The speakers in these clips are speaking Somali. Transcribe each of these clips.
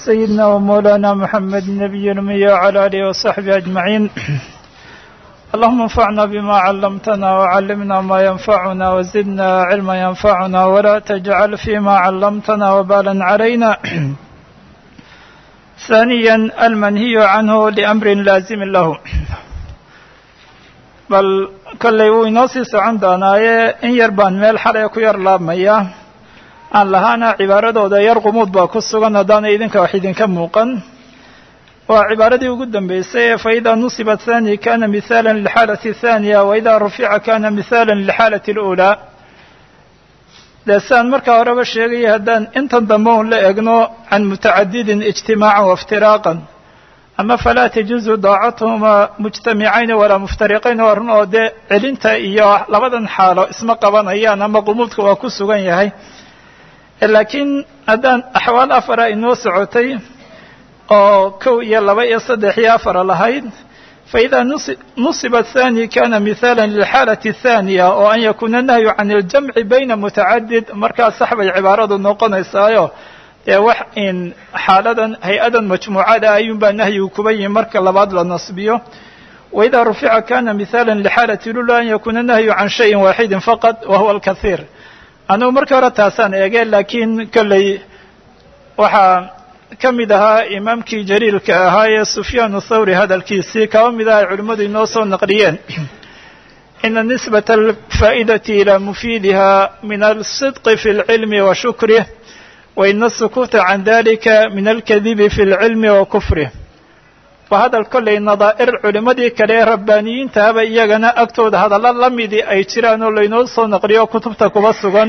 سيدنا ومولانا محمد النبي الأمي وعلى آله وصحبه أجمعين اللهم انفعنا بما علمتنا وعلمنا ما ينفعنا وزدنا علما ينفعنا ولا تجعل فيما علمتنا وبالا علينا ثانيا المنهي عنه لأمر لازم له bal kollay wuu inoo sii socon doonaaye in yar baan meel xalay ku yar laabmaya aan lahaana cibaaradooda yar qumuud baa ku sugan haddaana idinka wax idinka muuqan waa cibaaradii ugu dambeysay ee faإida nusiba thani kana mihاala lilxaalati الthaniya waida rufica kana mihاala lilxaalati اlأulى dee siaan markaa horeba sheegaya haddaan intan dambe un la egno can mutacadidin ijtimaaca waاftiraaqan ama falaa tajuuzu daacatuhuma mujtamicayni walaa muftariqayn waa run oo dee celinta iyo labadan xaalo isma qabanayaan ama qumuudka waa ku sugan yahay laakiin haddaan axwaal afara inoo socotay oo kow iyo laba iyo saddex iyo afara lahayd faإida nusiba الthani kana mihاala lilxaalati الthaniya oo an yakuuna nahyu can اljamci bayna mutacadid markaa sax bay cibaaradu noqonaysaayo dee wax in xaaladan hay-adan majmuucada ayuun baa nahyigu kuba yihi marka labaad la nasbiyo waida rufica kana mihاala lixaalati lula an yakuuna nahyu can shayin waaxidi faqad wa huwa alkahiir anugu markii hore taasaan eege laakiin kolley waxaa ka mid ahaa imaamkii jaliilka ahaa ee sufyaan thawri hadalkiisii kaba mid aha ay culimmadu inoo soo naqliyeen ina nisbata alfaa'idati ilaa mufiidiha min alsidqi fi اlcilmi wa shukrih waina asukuuta can dalika min alkadibi fi اlcilmi wa kufrih waa hadal kollay nadaa'ir culimmadii kale ee rabbaaniyiintahaba iyagana agtooda hadallo la midii ay jiraan oo laynoo soo naqliyo kutubta kuba sugan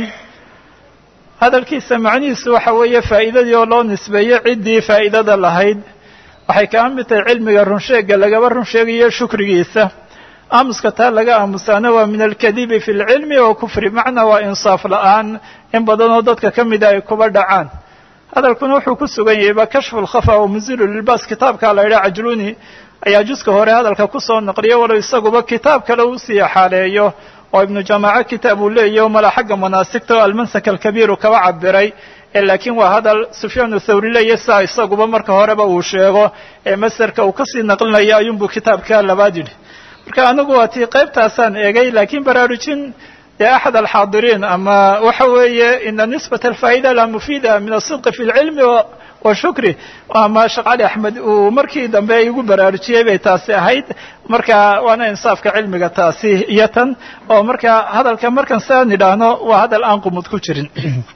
hadalkiisa macnihiisu waxa weeye faa'iidadii oo loo nisbeeyo ciddii faa'idada lahayd waxay kaa mid tahay cilmiga runsheega lagaba run sheegayo shukrigiisa aamuska taa laga aamusaana waa min alkadibi fi lcilmi wa kufri macnaa waa insaaf la'aan in badanoo dadka ka mida ay kuba dhacaan hadalkuna wuxuu ku sugan yahay ba kashfu lkhafa wa muzilu lilbaas kitaabkaa la yidhaha cajluni ayaa juska hore hadalka kusoo naqliyo walow isaguba kitaab kale uu sii xaaleeyo oo ibnu jamaaco kitaab uu leeyahy mala xagga manaasigta oo almansak alkabiiru kaba cabiray laakiin waa hadal sufyaan thawri leeya saa isaguba marka horeba uu sheego ee masarka uu kasii naqlinayo ayuunbuu kitaabka labaad yidhi marka anigu waa tii qaybtaasaan eegay laakiin baraarujin dee axad alxaadiriin ama waxa weeye ina nisbata alfaa'ida la mufiida min asidqi fi lcilmi wa shukri ama sheekh cali axmed uu markii dambe igu baraarujiyey bay taasi ahayd marka waana insaafka cilmiga taasi iyo tan oo marka hadalka markan siaan idhaahno waa hadal aan qumud ku jirin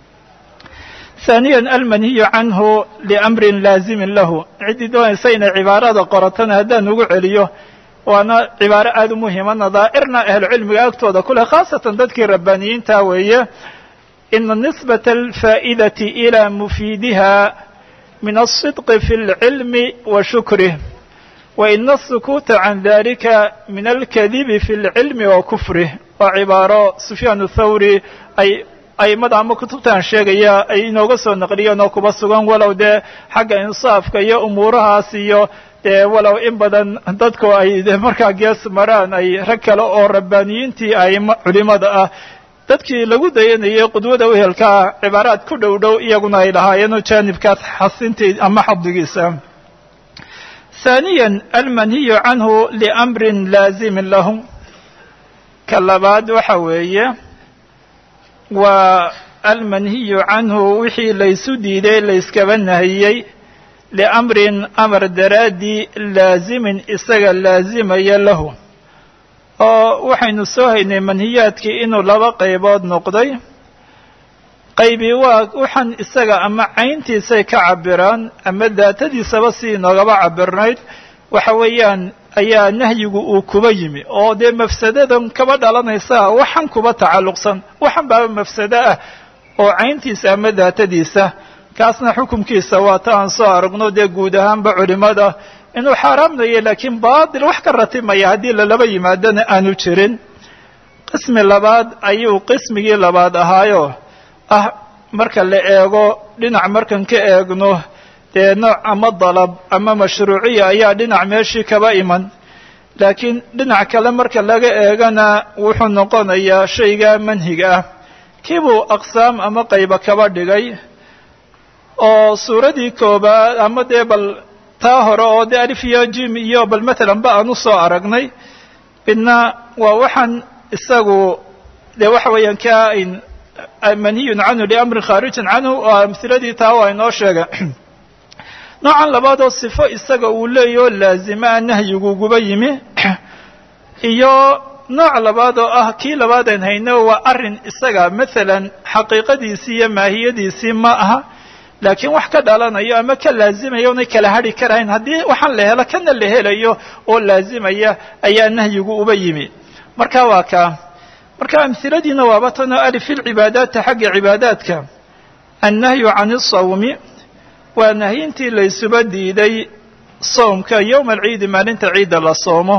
ثaaniya almanhiyu canhu liamrin laazimin lahu ciddii doonaysa inay cibaarada qoratana haddaan ugu celiyo waana cibaaro aada u muhima nadaa'irna ahlucilmiga agtooda ku leh khaasatan dadkii rabbaaniyiinta weeye ina nisbata alfaa'idati ilaa mufiidiha min alsidqi fi اlcilmi wa shukrih wa ina asukuuta can dalika min alkadibi fi اlcilmi wa kufrih waa cibaaro sufyaan thawri ay aimada ama kutubtaan sheegaya ay inooga soo naqliyeen oo kuba sugan walow dee xagga insaafka iyo umuurahaas iyo dee walow in badan dadku ay de markaa gees maraan ay rag kale oo rabbaaniyiintii aima culimada ah dadkii lagu dayanayay qudwada wehelkaa cibaaraad ku dhow dhow iyaguna ay lahaayeenoo jaanibkaas xasintii ama xadigiisa ثaaniya almanhiyu canhu liamrin laazimin lahu ka labaad waxa weeye waa almanhiyu canhu wixii laysu diiday layskaba nahiyey liamrin amar daraaddii laazimin isaga laazimaya lahu oo waxaynu soo haynay manhiyaadkii inuu laba qaybood noqday qaybi waa waxaan isaga ama cayntiisay ka cabiraan ama daatadiisaba si inoogaba cabirnayd waxa weeyaan ayaa nahyigu uu kuba yimi oo dee mafsadadan kaba dhalanaysa waxan kuba tacalluqsan waxan baaba mafsado ah oo cayntiisa ama daatadiisa kaasna xukumkiisa waa ta aan soo aragno dee guud ahaanba culimada inuu xaaraamnayo laakiin baatil wax ka ratimaya haddii lalaba yimaadona aanu jirin qismi labaad ayuu qismigii labaad ahaayo ah marka la eego dhinac markan ka eegno dee nooc ama dalab ama mashruuciya ayaa dhinac meeshii kaba iman laakiin dhinac kale marka laga eegana wuxuu noqonayaa shayga manhiga ah kiibuu aqsaam ama qayba kaba dhigay oo suuradii koobaad ama dee bal taa hore oo dee alif iyo jim iyo bal matalan ba aan usoo aragnay midna waa waxaan isagu dee waxa weeyaan ka manhiyun canhu liamrin khaarijin canhu oo amhiladii taa waa inoo sheega noocan labaad oo sifo isaga uu leeyaho laazima nahyiguguba yimi iyo nooc labaad oo ah kii labaadeen hayno waa arrin isaga maalan xaqiiqadiisii iyo maahiyadiisii ma aha laakiin wax ka dhalanayo ama ka laazimaya onay kala hadhi karahayn haddii waxaan la helo kana la helayo oo laazimaya ayaa nahyigu uba yimi marka waa kaa marka amhiladiina waaba tan oo alif ilcibaadaati xagga cibaadaadka annahyu can isawmi waa nahyintii laysuba diiday soomka yowma alciidi maalinta ciidda la soomo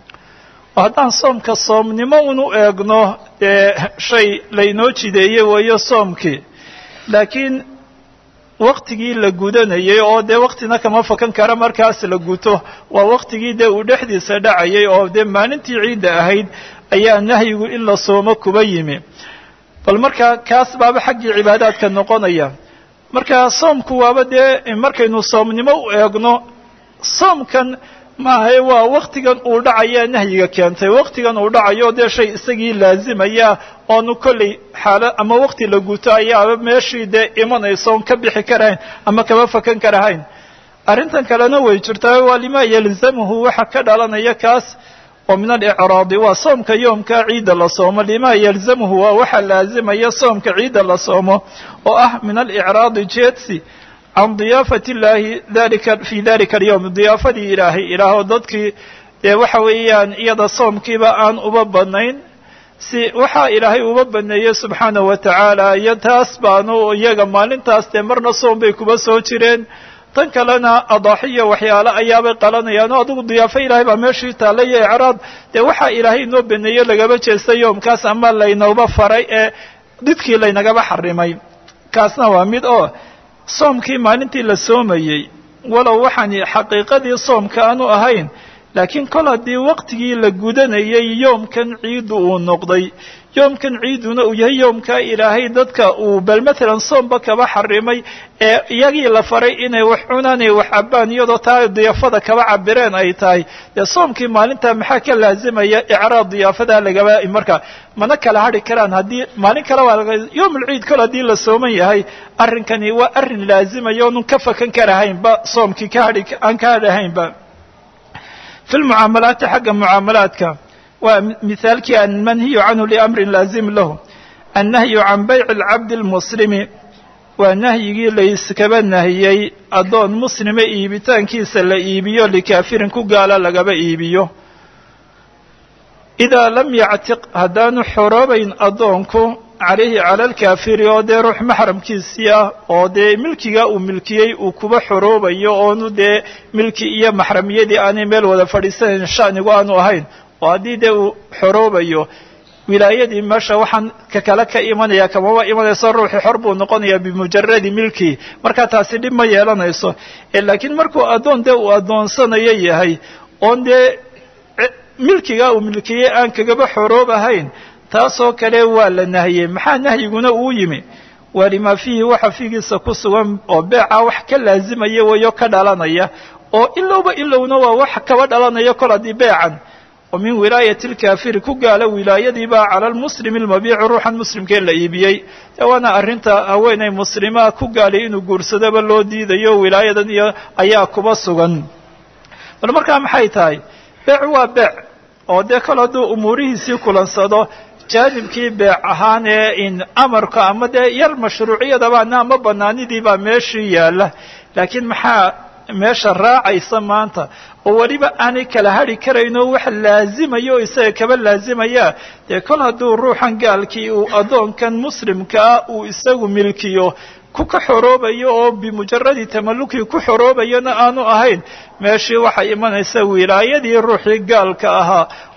oo haddaan soomka soomnimo unu eegno dee shay laynoo jideeye weeyo soomkii laakiin waktigii la gudanayay oo dee waktina kama fakan kara markaas la guto waa waktigii dee uu dhexdiisa dhacayay oo dee maalintii ciidda ahayd ayaa nahyigu in la soomo kuba yimi bal marka kaas baaba xaggii cibaadaadka noqonaya marka soomku waaba dee markaynu soomnimo u eegno soomkan maahae waa waktigan uu dhacayaa nahyiga keentay waktigan uu dhacayo dee shay isagii laazimaya oonu kolley xaalo ama wakti la guto ayaaba meeshii dee imanayso oon ka bixi karahayn ama kama fakan karahayn arrintan kalena way jirtaa waa lima yalzamuhu waxa ka dhalanaya kaas oo min alicraadi waa soomka yoomka ciidda la soomo lima yalzamuhu waa waxa laazimaya soomka ciidda la soomo oo ah min alicraadi jeedsi can diyaafati illaahi dalika fi dalika alyowm diyaafadii ilaahay ilaahoo dadkii dee waxa weeyaan iyada soomkiiba aan uba badnayn si waxaa ilaahay uba baneeyey subxaanahu wa tacaala iyo taas baanu iyaga maalintaas dee marna soom bay kuba soo jireen tan kalena adaaxiya waxyaale ayaabay qalanayaan oo adigu diyaafo ilaahay baa meeshii taalla iyo icraad dee waxaa ilaahay inoo baneeye lagaba jeestay yoomkaas ama laynooba faray ee didkii laynagaba xarimay kaasna waa mid oo soomkii maalintii la soomayey walow waxaani xaqiiqadii soomka aanu ahayn laakiin kol haddii waktigii la gudanayay yoomkan ciiddu uu noqday yoomkan ciiduna uu yahay yoomkaa ilaahay dadka uu bal matalan soomba kaba xarimay ee iyagii la faray inay wax cunaan ay wax cabbaan iyadoo taa diyaafada kaba cabireen ay tahay dee soomkii maalintaa maxaa ka laazimaya icraad diyaafadaa lagaba marka mana kala hadhi karaan haddii maalin kale waa laga yowmulciid kol haddii la sooman yahay arrinkani waa arrin laazimaya oonun ka fakan karahaynba soomkii ka hadhi aan ka hadhahaynba fi lmucaamalaati xagga mucaamalaadka waa mihaalkii almanhiyu canhu liamrin laazim lahu annahyu can bayci alcabdi almuslimi waa nahyigii layskaba nahiyey addoon muslima iibitaankiisa la iibiyo likaafirin ku gaala lagaba iibiyo idaa lam yactiq haddaanu xoroobayn addoonku calayhi cala alkaafiri oo dee ruux maxramkiisii ah oo dee milkiga uu milkiyey uu kuba xoroobayo oonu dee milki iyo maxramiyadii aanay meel wada fadhiisanayn shanigu aanu ahayn oo haddii dee uu xoroobayo wilaayadii meesha waxaan ka kale ka imanaya kamaba imanayso ruuxii xor buu noqonayaa bimujaradi milki markaa taasi dhib ma yeelanayso laakiin markuu addoon dee uu addoonsanayo yahay oon dee milkiga uu milkiyey aan kagaba xoroobahayn taasoo kale waa la nahiyey maxaa nahyiguna uu yimi waa limaa fiihi waxa fiigiisa ku sugan oo beeca wax ka laazimaya weeyo ka dhalanaya oo ilowba ilowna waa wax kaba dhalanaya kol haddii beecan oo min wilaayati alkaafiri ku gaala wilaayadiibaa cala almuslimi almabiici ruuxan muslimkee la iibiyey dee waana arrinta haweenay muslimaa ku gaalay inuu guursadaba loo diidayo wilaayadan iyo ayaa kuba sugan bal markaa maxay tahay beec waa beec oo dee kol hadduu umuurihiisii kulansado jaanibkii beec ahaan ee in amarka ama dee yar mashruuciyadabaana ama banaanidiibaa meeshii yaalla laakiin maxaa meesha raacaysa maanta oo weliba aanay kala hadhi karayno wax laazimaya oo isaga kaba laazimaya dee kol hadduu ruuxan gaalkii uu addoonkan muslimkaa uu isagu milkiyo ku ka xoroobayo oo bimujaradi tamalukii ku xoroobayana aanu ahayn meeshii waxay imanaysa wilaayadii ruuxii gaalka ahaa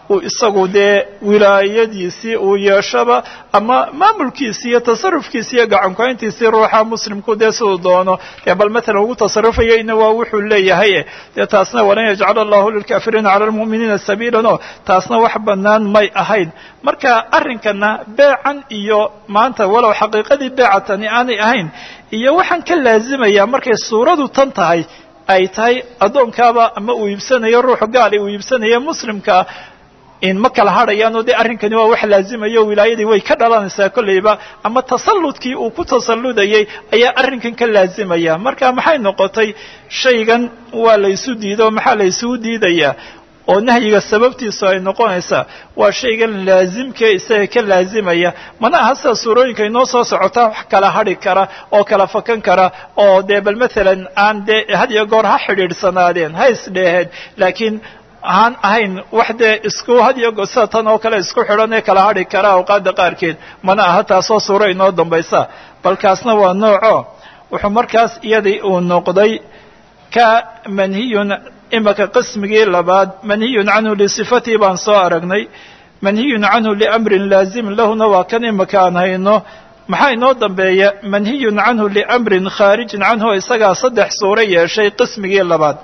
uu isagu dee wilaayadiisii uu yeeshaba ama maamulkiisii iyo tasarufkiisi iyo gacankuhayntiisii ruuxa muslimku dee siduu doono dee bal matalan ugu tasarufayayna waa wuxuu leeyahay dee taasna walan yajcala allahu lilkaafiriina cala almu'miniina sabiilan oo taasna wax bannaan may ahayn marka arrinkana beecan iyo maanta walow xaqiiqadii beecatani aanay ahayn iyo waxaan ka laazimaya markay suuradu tan tahay ay tahay addoonkaaba ama uu iibsanayo ruuxu gaali uu iibsanayo muslimkaa in ma kala hadhayaanoo dee arrinkani waa wax laazimayo wilaayadii way ka dhalanaysaa kolleyba ama tasalludkii uu ku tasalludayay ayaa arrinkan ka laazimaya marka maxay noqotay shaygan waa la ysu diido maxaa la ysugu diidayaa oo nahyiga sababtiisu ay noqonaysaa waa shaygan laazimkee isaga ka laazimaya mana aha sida suurooyinka inoo soo socotaa wax kala hadhi kara oo kala fakan kara oo dee bal matalan aan dee had iyo goor ha xidhiidhsanaadeen ha isdheeheen laakiin aan ahayn wax dee isku had iyo goor sida tan oo kale isku xidhan ee kala hadhi kara awqaadda qaarkeed mana aha taasoo suuro inoo dambaysa balkaasna waa nooco wuxuu markaas iyadii uu noqday ka manhiyun imaka qismigii labaad manhiyun canhu lisifatihi baan soo aragnay manhiyun canhu liamrin laazimin lahuna waa kan imaka aan hayno maxaa inoo dambeeya manhiyun canhu liamrin khaarijin canhu isagaa saddex suuro yeeshay qismigii labaad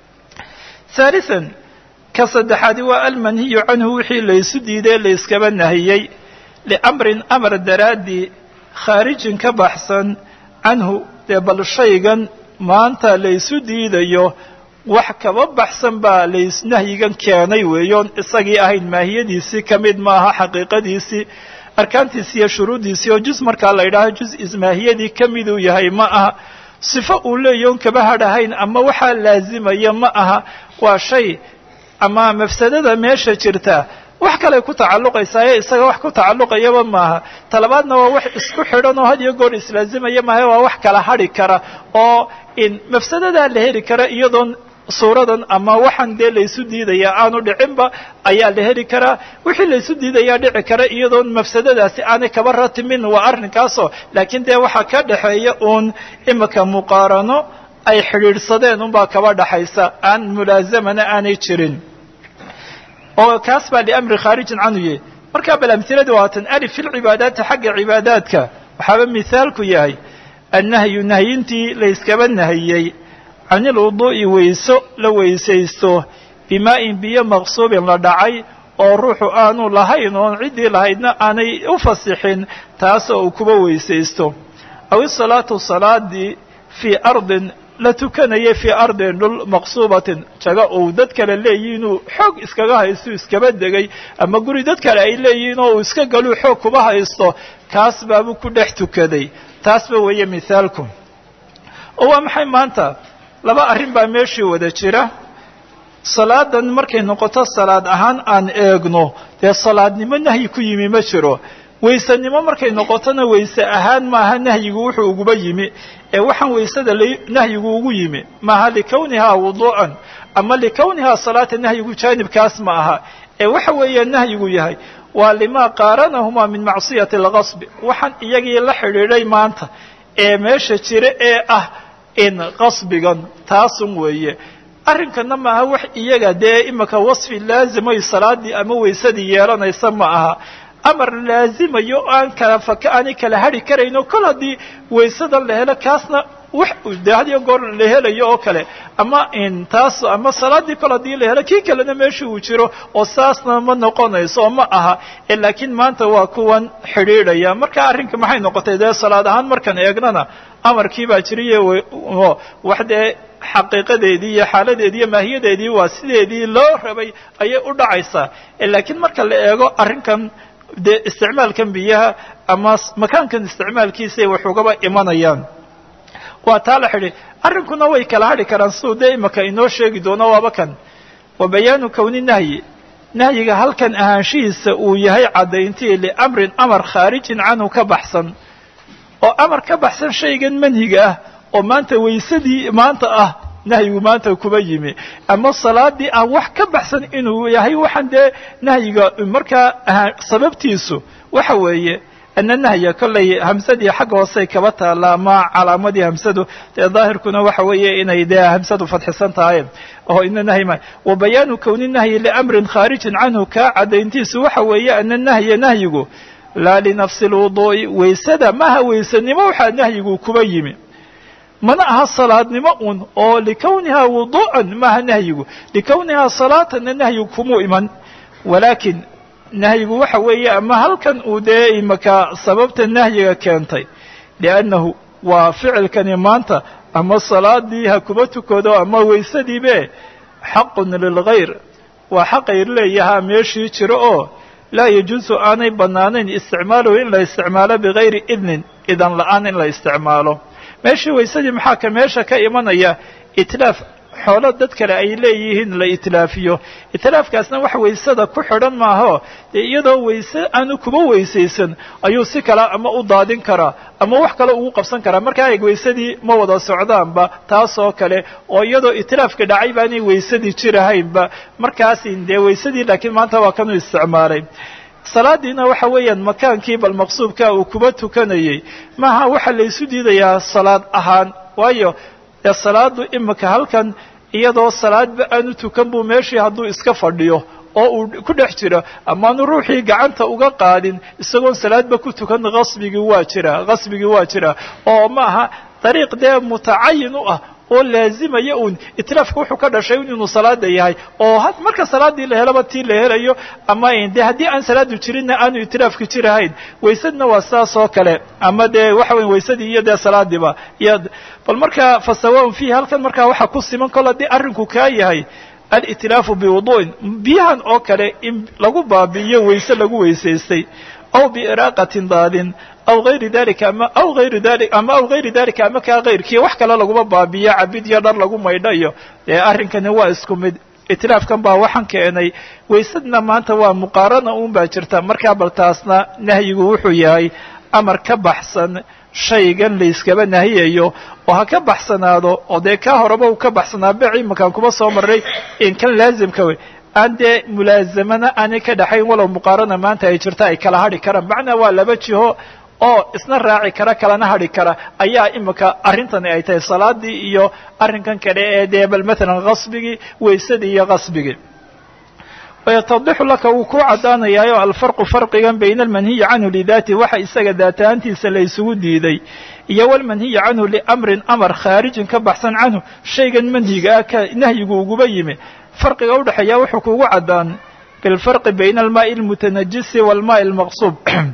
haalian ka saddexaadi waa almanhiyu canhu wixii laysu diiday layskaba nahiyey liamrin amar daraaddii khaarijin ka baxsan canhu dee bal shaygan maanta laysu diidayo wax kaba baxsan baa lays nahyigan keenay weeyoon isagii ahayn maahiyadiisii ka mid maaha xaqiiqadiisii arkaantiisi iyo shuruuddiisii oo juz markaa la yidhaaho juz ismaahiyadii ka miduu yahay ma aha sifo uu leeyahy on kaba hadhahayn ama waxaa laazimaya ma aha waa shay ama mafsadada meesha jirta wax kaley ku tacalluqaysaa ee isaga wax ku tacalluqayaba maaha talabaadna waa wax isku xidhan oo had iyo goor islaazimaya maaha waa wax kala hadhi kara oo in mafsadadaa la heli kara iyadoon suuradan ama waxaan dee laysu diidayaa aanu dhicinba ayaa la heli karaa wixii laysu diidayaa dhici kara iyadoon mafsadadaasi aanay kaba ratimin waa arrinkaasoo laakiin dee waxaa ka dhexeeya uun imika muqaarano ay xidhiidhsadeen unbaa kaba dhaxaysa aan mulaazamana aanay jirin oo kaas baa liamri khaarijin canhu yahy markaa bal amhiladii waatan alif fi lcibaadaati xagga cibaadaadka waxaaba mithaalku yahay annahyu nahyintii layskaba nahiyey can ilwuduu'i weyso la weysaysto bimaa'in biyo maqsuubin la dhacay oo ruuxu aanu lahayn oon ciddii lahaydna aanay u fasixin taasoo uu kuba weysaysto aw isalaatu salaadii fii ardin la tukanaya fii ardin dhul maqsuubatin jaga uu dad kale leeyihi inuu xoog iskaga haysto iskaba degay ama guri dad kale ay leeyihiin oo uu iska galuu xoog kuba haysto kaas baabuu ku dhex tukaday taasba weeye mithaalku oo waa maxay maanta laba arrin baa meeshii wada jira salaadan markay noqoto salaad ahaan aan eegno dee salaadnimo nahyi ku yimi ma jiro waysanimo markay noqotona wayse ahaan maaha nahyigu wuxuu uguba yimi ee waxaan waysada nahyigu ugu yimi maaha likawnihaa wuduu'an ama likawnihaa salaata nahyigu jaanibkaas ma aha ee waxa weeya nahyigu yahay waa limaa qaaranahumaa min macsiyati alqasbi waxaan iyagii la xidhiidhay maanta ee meesha jira ee ah in qasbigan taasun weeye arrinkana maaha wax iyaga dee imika wasfi laazimay salaadii ama waysadii yeelanaysa ma aha amar laazimayo aan kala faka aanay kala hadhi karayno kol haddii waysadan la helo kaasna wax dee had iyo goor la helayo oo kale ama in taas ama salaadii kol haddii la helo kii kalena meesha uu jiro oo saasna ma noqonayso oo ma aha ee laakiin maanta waa kuwan xidhiidhaya marka arrinka maxay noqotay dee salaad ahaan markaan eegnana amarkii baa jiriye wax dee xaqiiqadeedii iyo xaaladeedii iyo maahiyadeedii waa sideedii loo rabay ayay u dhacaysaa laakiin marka la eego arrinkan dee isticmaalkan biyaha ama makaankan isticmaalkiisay wax ugaba imanayaan waa taa la xidhi arrinkuna way kala hadhi karaan siduu dee imaka inoo sheegi doono waaba kan wa bayaanu kowni nahyi nahyiga halkan ahaanshihiisa uu yahay caddayntii liamrin amar khaarijin canhu ka baxsan oo amar ka baxsan shaygan manhiga ah oo maanta waysadii maanta ah nahyigu maanta kuba yimi ama salaadii ah wax ka baxsan inuu yahay waxaan dee nahyiga markaa sababtiisu waxa weeye ana nahya kollay hamsadii xagga hoosey kaba taalla ama calaamadii hamsadu dee daahirkuna waxa weeye inay dee hamsadu fadxisan tahay oo ina nahyi ma wa bayaanu kowni nahyi liamrin khaarijin canhu kaa caddayntiisu waxa weeye ana nahya nahyigu laa linafsi lwuduu'i waysada maha waysanimo waxaa nahyigu kuba yimi mana aha salaadnimo un oo likownihaa wuduu'an maaha nahyigu likownihaa salaatanna nahyigu kumuu iman walaakin nahyigu waxa weeye ama halkan uu dee imaka sababta nahyiga keentay liannahu waa ficilkani maanta ama salaadii ha kuba tukado ama waysadiibe xaqun lilgayr waa xaqayr leeyahaa meeshii jiro oo laa yajuusu aanay bannaanayn isticmaaluhu in la isticmaalo bigayri idnin idan la-aan in la isticmaalo meeshii waysadii maxaa ka meesha ka imanaya itlaaf xoolo dad kale ay leeyihiin la itlaafiyo itlaafkaasna wax waysada ku xidhan maaho dee iyadoo wayse aanu kuba weysaysan ayuu si kale ama u daadin karaa ama wax kale ugu qabsan karaa markaa eeg waysadii ma wada socdaanba taasoo kale oo iyadoo itlaafka dhacay baanay waysadii jirahaynba markaasi dee waysadii laakiin maanta waa kanuu isticmaalay salaadiina waxa weeyaan makaankii bal maqsuubka uu kuba tukanayey maaha waxaa laysu diidayaa salaad ahaan waayo dee salaadu imika halkan iyadoo salaadba aanu tukan buu meeshii hadduu iska fadhiyo oo uu ku dhex jiro amaanu ruuxii gacanta uga qaadin isagoon salaadba ku tukan qasbigii waa jira qasbigii waa jira oo ma aha dariiq dee mutacayin u ah oo laazimaya uun itlaafka wuxuu ka dhashay inuu salaada yahay oo marka salaadii la helaba tii la helayo ama de haddii aan salaadu jirinna aanu itlaafka jirahayn waysadna waa saas oo kale ama dee waxa weya waysadii iyo dee salaadiiba iyo bal marka fasawaun fiihi halkan markaa waxaa ku siman kol haddii arrinku kaa yahay alitlaafu biwudu'in biyahan oo kale in lagu baabi'iyo wayse lagu weysaystay aw biiraaqatin daadin aw gayri dalika ama aw gayri dali ama aw gayri dalika ama kaa kayrkii wax kale laguma baabiyo cabid iyo dhar lagu maydhayo dee arrinkani waa isku mid itlaafkan baa waxaan keenay waysadna maanta waa muqaarana un baa jirta markaa bal taasna nahyigu wuxuu yahay amar ka baxsan shaygan layskaba nahiyayo oo ha ka baxsanaado oo dee kaa horeba uu ka baxsanaa bec imakaan kuma soo marray in kan laazimka wey aan dee mulaazamana aanay ka dhaxayn walow muqaarana maanta ay jirta ay kala hadhi karaan macnaa waa laba jiho oo isna raaci kara kalana hadhi kara ayaa imika arrintani ay tahay salaadii iyo arrinkan kale ee dee bal matalan qasbigii waysadii iyo qasbigii wayatadixu laka wuu ku caddaanayaayo alfarqu farqigan bayna almanhiyi canhu lidaati waxa isaga daataantiisa la isugu diiday iyo walmanhiyi canhu liamrin amar khaarijin ka baxsan canhu shaygan manhiga ah ka nahyigu uguba yimi farqiga udhexeeya wuxuu kugu caddaan bilfarqi bayna almaa'i almutanajisi waalmaa'i almaqsuub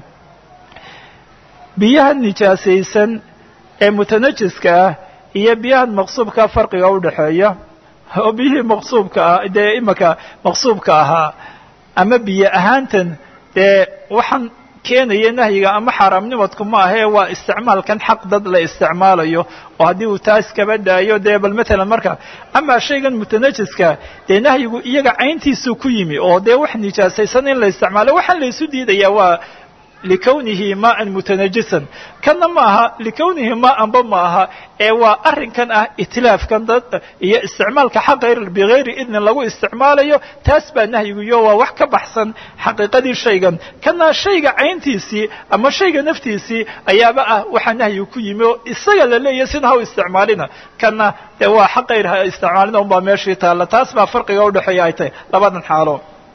biyaha nijaasaysan ee mutanajiska ah iyo biyahan maqsuubka farqiga udhexeeya oo biyihii maqsuubka ah dee imika maqsuubka ahaa ama biyo ahaantan dee waxaan keenaya nahyiga ama xaaraamnimadku ma ahee waa isticmaalkan xaq dad la isticmaalayo oo haddii uu taas kaba daayo dee bal matalan marka amaa shaygan mutanajiska dee nahyigu iyaga cayntiisuu ku yimi oo dee wax nijaasaysan in la isticmaalo waxaan laysu diidaya waa likownihi maaan mutanajisan kanna ma aha likownihi maanba ma aha ee waa arrinkan ah itlaafkan dad iyo isticmaalka xaqa bigayri idnin lagu isticmaalayo taas baa nahyigiyo waa wax ka baxsan xaqiiqadii shaygan kana shayga cayntiisii ama shayga naftiisii ayaaba ah waxaa nahyigu ku yimi oo isaga la leeyahy sina ha u isticmaalina kana dee waa xaqayr ha isticmaalina unbaa meeshii taalla taas baa farqiga udhexeeya ay tahay labadan xaalo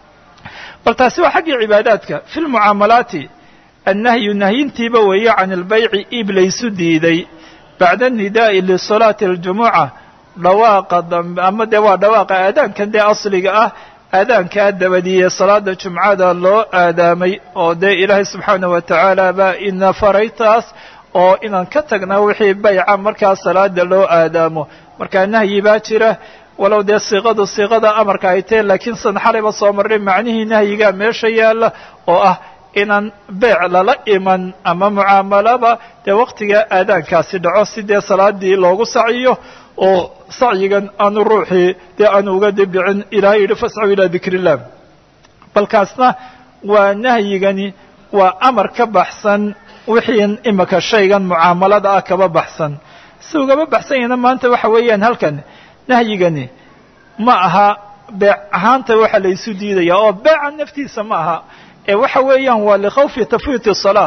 bal taasi waa xaggii cibaadaadka fi lmucaamalaati annahyu nahyintiiba weeye can ilbayci iib laysu diiday bacda anidaa'i lisalaati aljumuca dhawaaqa dambe ama dee waa dhawaaqa aadaankan dee asliga ah aadaankaa dabadiiye salaada jumcada loo aadaamay oo dee ilaahay subxaanahu wa tacaala baa ina faray taas oo inaan ka tagna wixii bayca markaa salaada loo aadaamo markaa nahyi baa jira walow dee siiqadu siiqada amarka ay tahe laakiin san xalayba soo marray macnihii nahyigaa meesha yaalla oo ah inaan beec lala iman ama mucaamalaba dee waktiga aadaankaasi dhaco si dee salaadii loogu sacyiyo oo sacyigan aanu ruuxii dee aanu uga dibicin ilahay yidhi fascaw ilaa dikr illah balkaasna waa nahyigani waa amar ka baxsan wixii imika shaygan mucaamalada ah kaba baxsan si ugaba baxsan yahna maanta waxa weeyaan halkan nahyigani ma aha beec ahaanta waxa laysu diidaya oo beeca naftiisa ma aha ee waxa weeyaan waa likhawfi tafwiiti salaa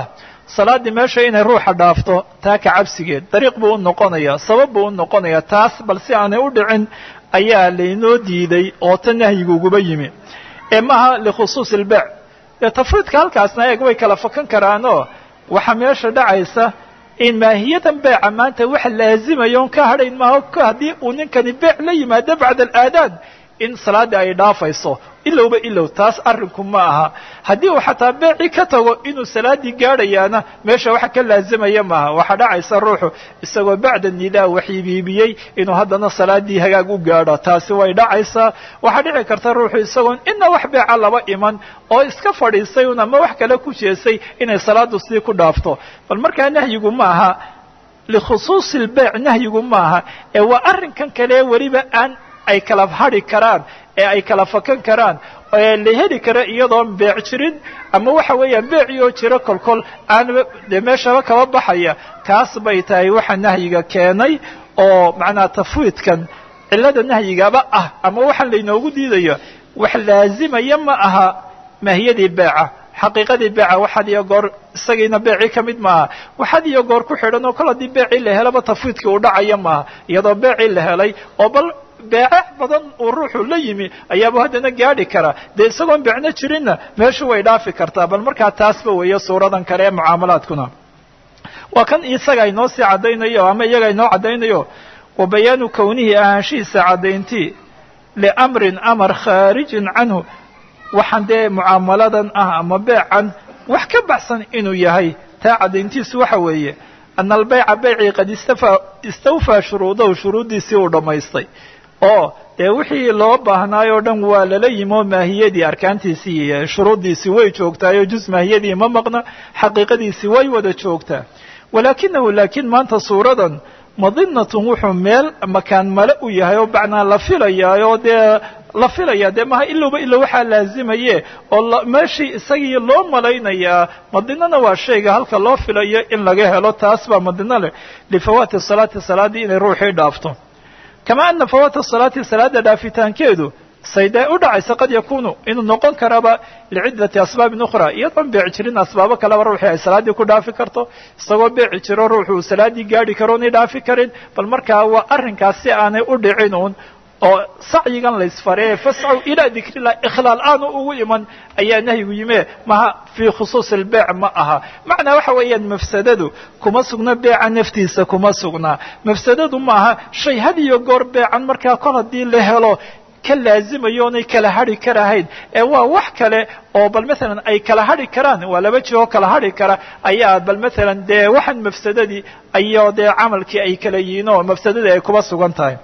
salaaddii meesha inay ruuxa dhaafto taa ka cabsigeed dariiq buu u noqonayaa sabab buu u noqonayaa taas bal si aanay u dhicin ayaa laynoo diiday oo ta nahyiguuguba yimi ee maaha likhusuusi ilbeec dee tafriidka halkaasna eeg way kala fakan karaanoo waxaa meesha dhacaysa in maahiyadan beeca maanta waxa laazimaya on ka hadhayn maaha haddii uu ninkani beec la yimaado bacda alaadaan in salaaddii ay dhaafayso ilowba ilow taas arrinku ma aha haddii uu xataa beecii ka tago inuu salaaddii gaadhayaana meesha waxa ka laazimaya maaha waxaa dhacaysa ruuxu isagoo bacda nidaa waxiibiibiyey inuu haddana salaaddii hagaag u gaadho taasi way dhacaysaa waxaa dhici karta ruuxu isagoon ina wax beeca laba iman oo iska fadhiistay un ama wax kale ku jeesay inay salaaddu sii ku dhaafto bal markaa nahyigu ma aha likhusuusi lbeyc nahyigu maaha ee waa arrinkan kale weliba aan ay kala hadhi karaan ee ay kala fakan karaan ee la heli kara iyadoon beec jirin ama waxa weeyaan beeciyoo jiro kolkol aan dee meeshaba kaba baxaya kaas bay tahay waxa nahyiga keenay oo macnaha tafwiidkan cillada nahyigaba ah ama waxaan laynoogu diidayo wax laazimaya ma aha maahiyadii beeca xaqiiqadii beeca waxaad iyo goor isagiina beecii ka mid maaha waxaad iyo goor ku xidhan oo kol haddii beecii la helaba tafwiidkii uu dhacaya maaha iyadoo beecii la helay oo bal beecex badan uu ruuxu la yimi ayaaba haddana gaadhi karaa dee isagoon beecno jirinna meeshu way dhaafi kartaa bal markaa taasba weeye suuradan kale ee mucaamalaadkuna waa kan isaga inoo sii caddaynayo ama iyaga inoo caddaynayo wa bayaanu kownihi ahaanshihiisa caddayntii liamrin amar khaarijin canhu waxaan dee mucaamaladan ah ama beecan wax ka baxsan inuu yahay taa caddayntiisu waxa weeye ana albeyca beycii qad istawfaa shuruudahu shuruuddiisii uu dhammaystay oo dee wixii loo baahnaayoo dhan waa lala yimi oo maahiyadii arkaantiisii iyo shuruuddiisii way joogtaayoo juz maahiyadii ma maqna xaqiiqadiisii way wada joogtaa walaakinahu laakiin maanta suuradan madinatun wuxuu meel makaan male u yahay oo bacnaa la filayaayoo dee la filaya dee maha ilowba ilow waxaa laazimaye oo meeshii isagii loo malaynayaa madinana waa shayga halka loo filayo in laga helo taas baa madino leh lifawaati salaati salaaddii inay ruuxii dhaafto kama ana fawaata salaati salaada dhaafitaankeedu sayday u dhacaysa qad yakunu inuu noqon karaba liciddati asbaabin ukhra iyadoon beeci jirin asbaabo kaleba ruuxii ay salaaddii ku dhaafi karto isagoo beeci jiro ruuxu uu salaaddii gaadhi karo onay dhaafi karin bal markaa waa arrinkaas si aanay u dhicin uun oo sacyigan laysfaree fascaw ilaa dikrillah ikhlaal aanu ugu iman ayaa nahyigu yime maha fii khusuusi lbeyc ma aha macnaa waxa weeyaan mafsadadu kuma sugna beeca naftiisa kuma sugnaa mafsadadu maaha shay had iyo goor beecan markaa kol haddii la helo ka laazimayo onay kala hadhi karahayn ee waa wax kale oo bal maalan ay kala hadhi karaan waa laba jiroo kala hadhi kara ayaa bal maalan dee waxaan mafsadadii ayo dee camalkii ay kala yihiin oo mafsadadii ay kuba sugan tahay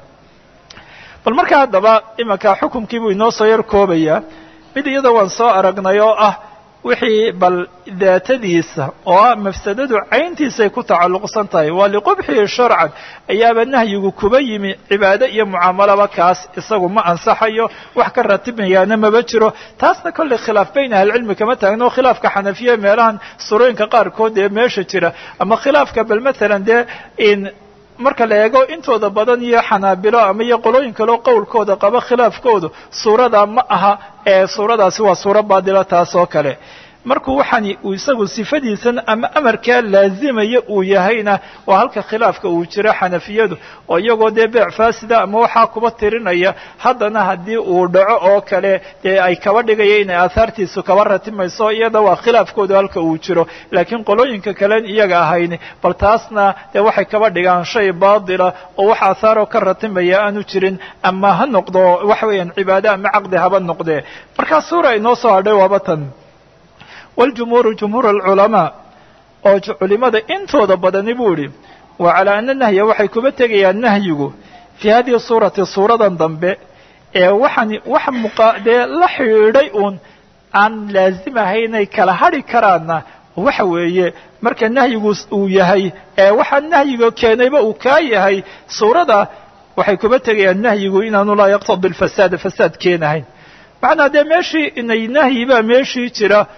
bal marka haddaba imanka xukumkii buu inoo soo yar koobayaa mid iyada waan soo aragnay oo ah wixii bal daatadiisa oo ah mafsadadu cayntiisay ku tacalluqsan tahay waa liqubxihi sharcan ayaaba nahyigu kuba yimi cibaado iyo mucaamalaba kaas isagu ma ansaxayo wax ka ratibayaana maba jiro taasna kolley khilaaf bayn ahlicilmi kama taagno khilaafka xanafiya meelahan surooyinka qaarkood ee meesha jira ama khilaafka bal maalan dee in marka la eego intooda badan iyo xanaabilo ama iyo qolooyin kaleo qowlkooda qaba khilaafkoodu suurada ma aha ee suuradaasi waa suuro baadila taas oo kale markuu waxaani uu isagu sifadiisan ama amarkaa laazimaya uu yahayna waa halka khilaafka uu jiro xanafiyadu oo iyagoo dee beec faasida ama waxaa kuba tirinaya haddana haddii uu dhaco oo kale dee ay kaba dhigaya inay aahaartiisu kaba ratimayso iyada waa khilaafkoodu halka uu jiro laakiin qolooyinka kalen iyaga ahayn bal taasna dee waxay kaba dhigaan shay baatila oo wax aahaaroo ka ratimaya aanu jirin ama ha noqdo waxa weeyaan cibaado ama caqdi haba noqdee markaa suura inoo soo hadhay waaba tan waljumhuuru jumhuur alculamaa oo culimada intooda badani buu idhi wa calaa ana nahya waxay kuba tegayaan nahyigu fii hadihi suurati suuradan dambe ee waxaan wax muqa dee la xidhiidhay uun aan laazim ahaynay kala hadhi karaanna waxa weeye marka nahyigu uu yahay ee waxaa nahyiga keenayba uu kaa yahay suurada waxay kuba tegayaan nahyigu inaanu laa yaqtadi lfasaada fasaad keenahayn macnaa dee meeshii inay nahyi baa meeshii jira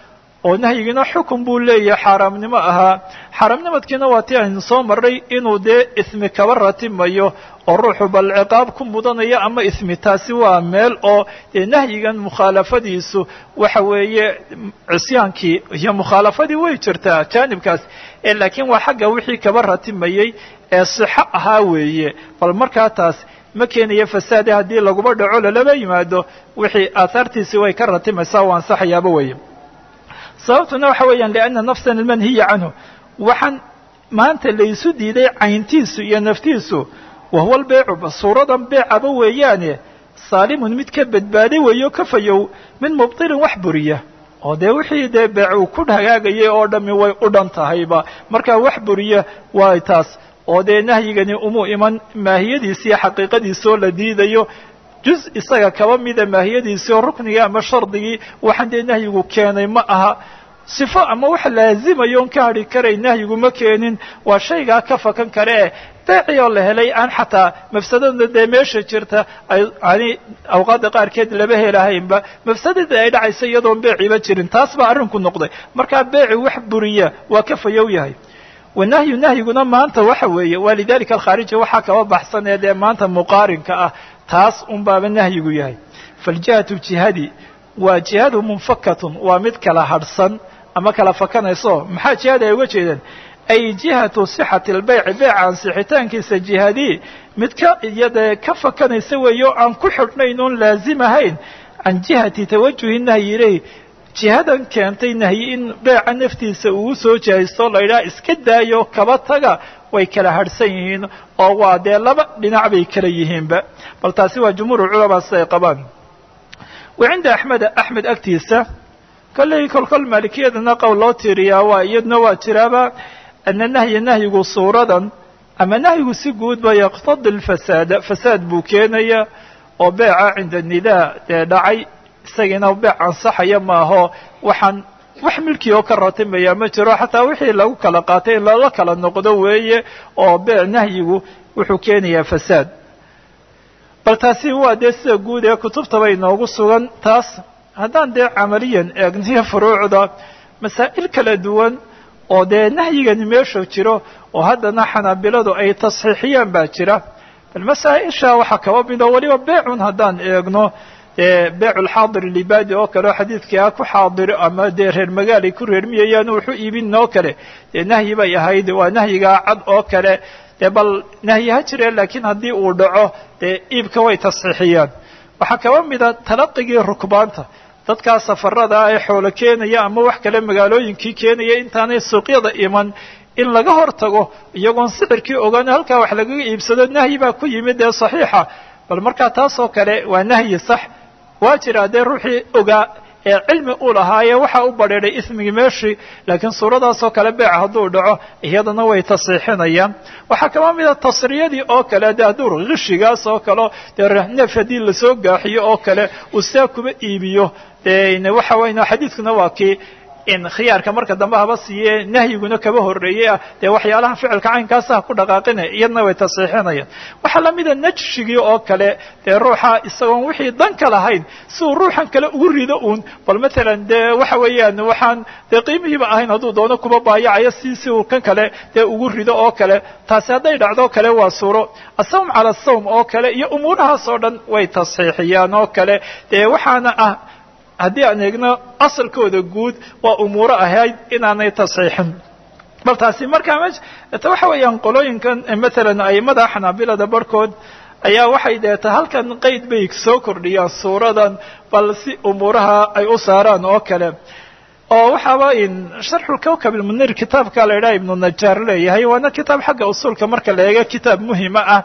oo nahyigiina xukun buu leeyahay xaaraamnimo ahaa xaaraamnimadkiina waa tii aynu soo marray inuu dee ismi kaba ratimayo oo ruuxu bal ciqaab ku mudanayo ama ismi taasi waa meel oo dee nahyigan mukhaalafadiisu waxa weeye cisyaankii iyo mukhaalafadii way jirtaa jaanibkaas ee laakiin waa xagga wixii kaba ratimayey ee sixo ahaa weeye bal markaa taas ma keenayo fasaade haddii laguba dhaco lalaba yimaado wixii aahaartiisii way ka ratimaysaa u ansaxayaaba weeye sababtuna waxa weeyaan lianna nafsan almanhiya canhu waxaan maanta laysu diiday cayntiisu iyo naftiisu wahuwa albeecu suuradan beecaba weeyaane saalimun mid ka badbaaday weeyo ka fayow min mubtilin wax buriya oo dee wixii dee beec uu ku hagaagayay oo dhammi way u dhan tahayba markaa wax buriya waa taas oo dee nahyigani umuu iman maahiyadiisiiyo xaqiiqadiisoo la diidayo juz isaga kaba mida maahiyadiisii oo ruknigii ama shardigii waxaan dee nahyigu keenay ma aha sifo ama wax laazimayo on ka hadhi karay nahyigu ma keenin waa shaygaa ka fakan kare e beecii oo la helay aan xataa mafsadada dee meesha jirta ani awqaadda qaarkeed laba helahaynba mafsadada ay dhacaysa iyadoon beeciba jirin taas baa arrinku noqday markaa beeci wax buriya waa ka fayow yahay wanahyu nahyiguna maanta waxa weeye waa lidalika alkhaariji waxaa kaba baxsan ee dee maanta muqaarinka ah taas un baaba nahyigu yahay faljihatu jihadi waa jihadu munfakatun waa mid kala hadhsan ama kala fakanayso maxaa jihada ay uga jeedaan ay jihatu sixati albeyci beyca ansixitaankiisa jihadii mid ka iyadee ka fakanaysa weeye oo aan ku xidhnayn oon laazim ahayn can jihati tawajuhi nahyi ilayh jihadan keentay nahyi in beeca naftiisa uu soo jihaysto la yidhaha iska daayo kaba taga way kala hadhsan yihiin oo waa dee laba dhinac bay kala yihiinba bal taasi waa jumhuur culamaa siday qabaan wa cinda axmeda axmed agtiisa kolley kolkol maalikiyadana qowl loo tiiriyaa waa iyaduna waa jiraaba ana nahya nahyigu suuradan ama nahyigu si guudba yaqtadi lfasaada fasaad buu keenaya oo beeca cinda nidaa dee dhacay isagiina beec ansaxaya maaho waxaan wax milkii oo ka ratimaya ma jiro xataa wixii lagu kala qaatay in lala kala noqdo weeye oo beec nahyigu wuxuu keenayaa fasaad bal taasi waa dee sida guud ee kutubtaba inoogu sugan taas haddaan dee camaliyan eegniyo furuucda masaa'il kala duwan oo dee nahyigani meesha jiro oo haddana xanaabiladu ay tasxiixiyaan baa jira bal masaa-isha waxaa kaba mido weliba beecun haddaan eegno dee beeculxaadir libadi oo kale oo xadiidkii ah ku xaadiro ama dee reer magaal ay ku reermiyayaan wuxu iibin oo kale dee nahyi bay ahayd waa nahyigaa cad oo kale dee bal nahyi ha jire laakiin haddii uu dhaco dee iibka way tasxiixiyaan waxaa kaba mida talaqigii rukbaanta dadkaa safarada ee xoolo keenaya ama wax kale magaalooyinkii keenaya intaanay suuqyada iman in laga hor tago iyagoon sicirkii ogaan halkaa wax lagaga iibsado nahyi baa ku yimid dee saxiixa bal markaa taasoo kale waa nahyi sax waa jira dee ruuxii ogaa ee cilmi u lahaaye waxaa u badheedhay ismigii meeshii laakiin suuradaasoo kale beeca hadduu dhaco iyadana way tasiixinayaan waxaa kaba mida tasriyadii oo kale de hadduu kishigaas oo kaleo dee neef haddii lasoo gaaxiyo oo kale uu saa kuba iibiyo de waxa weyna xadiidkuna waa kii in khiyaarka marka dambe haba siiye nahyiguna kaba horreeyey ah dee waxyaalaha ficilka caynkaasa ha ku dhaqaaqina iyadna way tasiixinayaan waxaa lamida najshigii oo kale dee ruuxa isagoon wixii danka lahayn si uu ruuxan kale ugu rido uun bal matalan dee waxa weeyaan waxaan dee qiimihiiba ahayn hadduu doono kuba baayacayo si si uu kan kale dee ugu rido oo kale taasi hadday dhacdo kale waa suuro asawm cala asawm oo kale iyo umuurahaas oo dhan way tasxiixiyaan oo kale dee waxaana ah haddii aan eegno asalkooda guud waa umuuro ahayd inaanay tasxiixin bal taasi markaa m ta waxa weeyaan qolooyinkan matalan aimada xanaabilada barhkood ayaa waxay deeta halkan qeyd bay soo kordhiyaan suuradan bal si umuuraha ay u saaraan oo kale oo waxaaba in sharxulkawkab ilmunir kitaabka la idhaha ibnu najaar leeyahay waana kitaab xagga usuulka marka la eego kitaab muhima ah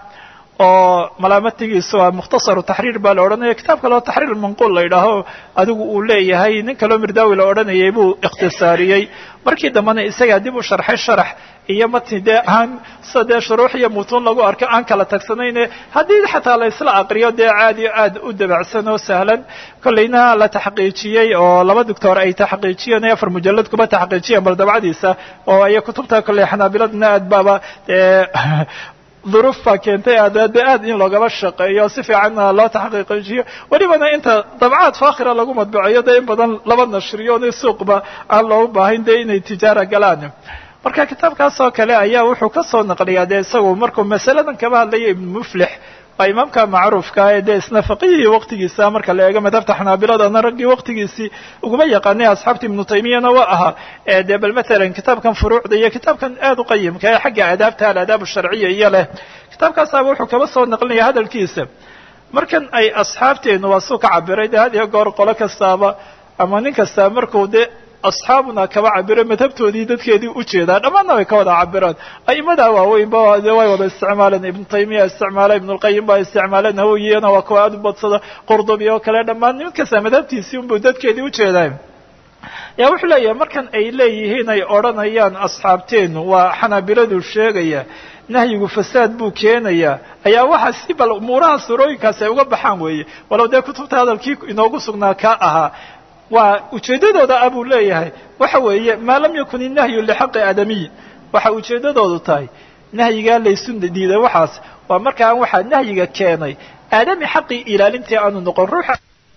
oo malaamatigiisu waa mukhtasaru taxriir baa la odhanaya kitaab kaleo taxriir manquul la yidhaaho adigu uu leeyahay nin kaloo mirdaawi la odhanayay buu ikhtisaariyey markii dambena isagaa dib u sharxay sharax iyo matni dee aan sida dee shuruux iyo mutuun lagu arko aan kala tagsanayne haddii xataa la isla aqriyo dee aad iyo aad u dabacsan oo sahlan kollayna la taxqiijiyey oo laba doctor ay taxqiijiyeen ee afar mujalad kuba taxqiijiyeen bal dabcadiisa oo ay kutubta kolley xanaabiladuna aad baaba dee duruuf baa keentay aadaade aad in loogaba shaqeeyo si fiicanna loo taxqiiqijiyo welibana inta dabcaad faakhira lagu madbaceeyo dee in badan laba nashriyo ni suuqba aan loogu baahayn dee inay tijaara galaan marka kitaabkaas oo kale ayaa wuxuu ka soo naqliyaa dee isagu markuu masaladan kaba hadlaya ibnu muflix waa imaamka macruufka ee dee isna faqihii waqtigiisa marka la eego madhabta xanaabiladana raggii waqtigiisii uguma yaqaanay asxaabta ibnu taymiyana waa ahaa dee bal matalan kitaabkan furuucda iyo kitaabkan aad u qayimka ee xagga aadaabta alaadaab sharciya iyo leh kitaabkaasaaba wuxuu kaba soo naqlinaya hadalkiisa markan ay asxaabteenu waa suu ka cabiray dee had iyo goor qolo kastaaba ama nin kastaa markuu dee asxaabuna kaba cabiro madhabtoodii dadkeedii ujeedaa dhammaanna way ka wada cabiraan a'imada waaweynba de way wada isticmaaleen ibnu taymiya isticmaala ibnulqayim baa isticmaala nawowiyana waa kuwa aad u badsada qurdubi oo kale dhammaan nin kasta madhabtiisii unbuu dadkeedii ujeedaa yaa wuxuu leeyahay markan ay leeyihiin ay odhanayaan asxaabteenu waa xanaabiladu sheegaya nahyigu fasaad buu keenayaa ayaa waxa si bal umuuraha surooyinkaasi ay uga baxaan weeye walow dee kutubta hadalkii inoogu sugnaa kaa ahaa waa ujeeddadooda ah buu leeyahay waxa weeye maa lam yakun innahyu lixaqi aadamiy waxa ujeeddadoodu tahay nahyigaa laysu diiday waxaas waa markaan waxaa nahyiga keenay aadami xaqii ilaalintii aanu noqon ruuxa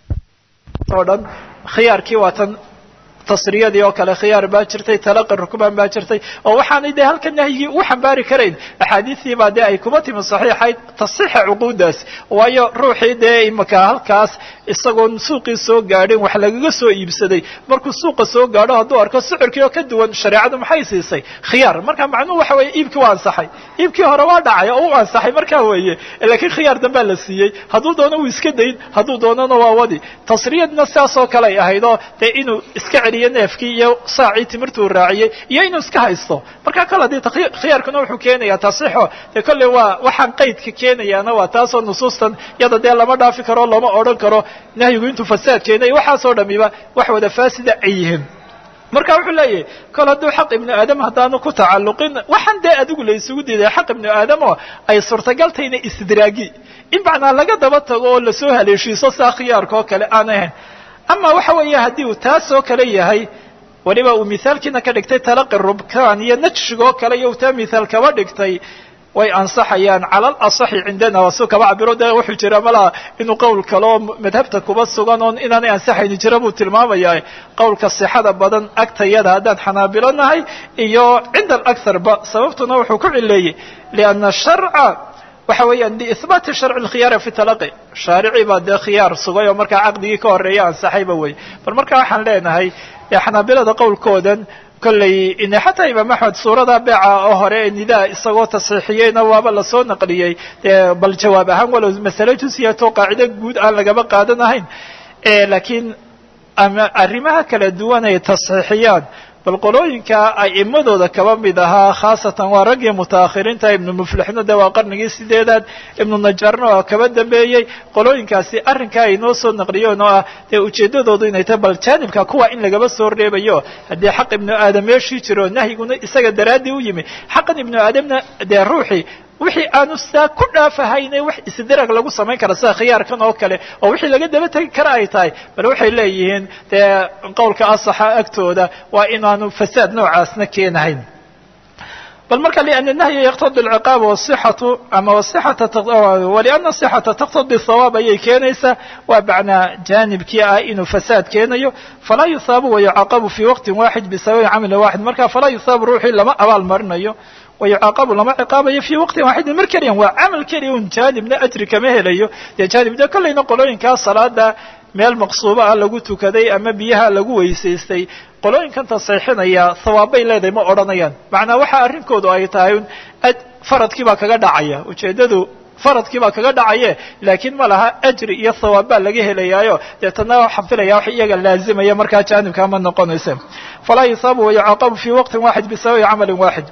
oo dhan khiyaarkii waa tan tasriyadii oo kale khiyaar baa jirtay talaqi rukbaan baa jirtay oo waxaanay dee halka nahyigii ugu xambaari karayn axaadiistii baa dee ay kuma timi saxiixayd tasixa cuquudaas waayo ruuxii dee imaka halkaas isagoon suuqii soo gaadhin wax lagaga soo iibsaday markuu suuqa soo gaadho hadduu arko sicirkii oo ka duwan shareecadu maxay siisay khiyaar marka macnuhu waxa weeye iibkii waa ansaxay iibkii hore waa dhacay oo u ansaxay markaa weeye laakiin khiyaar dambaa la siiyey hadduu doono wuu iska dayn hadduu doonana waa wadi tasriyadna sidaas oo kale ay ahayd oo dee inuu iska celiyo neefkii iyo saacii timirtuu raaciyey iyo inuu iska haysto marka kale dee khiyaarkuna wuxuu keenayaa tasixo dee kolley waa waxaan qaydka keenayaana waa taasoo nusuustan yada dee lama dhaafi karo lama odhan karo nahyigu intuu fasaad keenay waxaasoo dhamiba wax wada faasida ay yihiin marka wuxuu leeyahay kol hadduu xaq ibnu aadam haddaanu ku tacalluqin waxaan dee adigu la isugu diiday xaq ibnu aadamo ay suurtagaltayna istidraagi in macnaa laga daba tago oo lasoo haleeshiiso saa khiyaarka oo kale aan ahayn ama waxa weeye haddii uu taas oo kale yahay weliba uu mithaalkiina ka dhigtay talaqi rubkaan iyo najshig oo kale iyo uu taa mithaal kaba dhigtay way ansaxayaan cala alasaxi cindana waa suu kaba cabiro dee wuxuu jira malaha inuu qowl kale oo madhabta kuba sugan oon inaanay ansaxayni jira buu tilmaamaya qowlka sixada badan agtayada haddaan xanaabilo nahay iyo cinda alaktharba sababtuna wuxuu ku cileeyey lianna sharca waxa weeyaan liihbaati sharci lkhiyaari fi talaqi shaarici baa dee khiyaar sugay oo markaa caqdigii ka horeeya ansaxayba wey bal marka waxaan leenahay xanaabilada qowlkoodan kolley ine xataa imaam axmed suurada beeca oo hore ee nidaa isagoo tasxiixiyeyna waaba lasoo naqliyey dee bal jawaab ahaan walow masale jusiyato qaacido guud aan lagaba qaadanahayn laakiin arrimaha kala duwan ay tasxiixiyaan bal qolooyinka a'imadooda kaba mid ahaa khaasatan waa raggii mutaakhiriinta ibnu muflixna de waa qarnigii sideedaad ibnu najaarna waa kaba dambeeyey qolooyinkaasi arrinkaa ay noo soo naqliyeen oo ah dee ujeeddadoodu inay tahay bal jaanibka kuwa in lagaba soo reebayo haddii xaq ibnu aadam meeshii jiro nahyiguna isaga daraaddii u yimi xaqan ibnu aadamna dee ruuxii wixii aanu saa ku dhaafahayne wax isdirag lagu samayn kara sida khiyaarkan oo kale oo wixii laga daba tegi kara ay tahay bal waxay leeyihiin dee qowlka asaxa agtooda waa inaanu fasaad noocaasna keenahayn bal marka liana nahya yaqtadi alciqaab wasixatu ama wasixata waliana sixata taqtadi thawaab ayay keenaysaa waa macnaa jaanibkii ah inuu fasaad keenayo falaa yuhaabu wayucaqabu fi waqtin waaxid bisababi camalin waaxid marka falaa yuhaabu ruuxii lama abaal marinayo wayucaaqabu lama ciqaabayo fii waqtin waaxidin mar keliyan waa camal keliya un jaanibna ajri kama helayo dee jaanibna kollayna qolooyinkaa salaada meel maqsuuba ah lagu tukaday ama biyaha lagu weysaystay qolooyinkan tasxiixinaya thawaabbay leedahay ma odhanayaan macnaa waxa arrinkoodu ay tahay un faradkii baa kaga dhacaya ujeeddadu faradkii baa kaga dhacaye laakiin ma laha ajri iyo thawaab baa laga helayaayo deetana waxaan filaya wax iyaga laazimaya markaa jaanibkaa ma noqonaysa falaa yusaabu wayucaaqabu fii waqtin waaxid bisababi camalin waaxid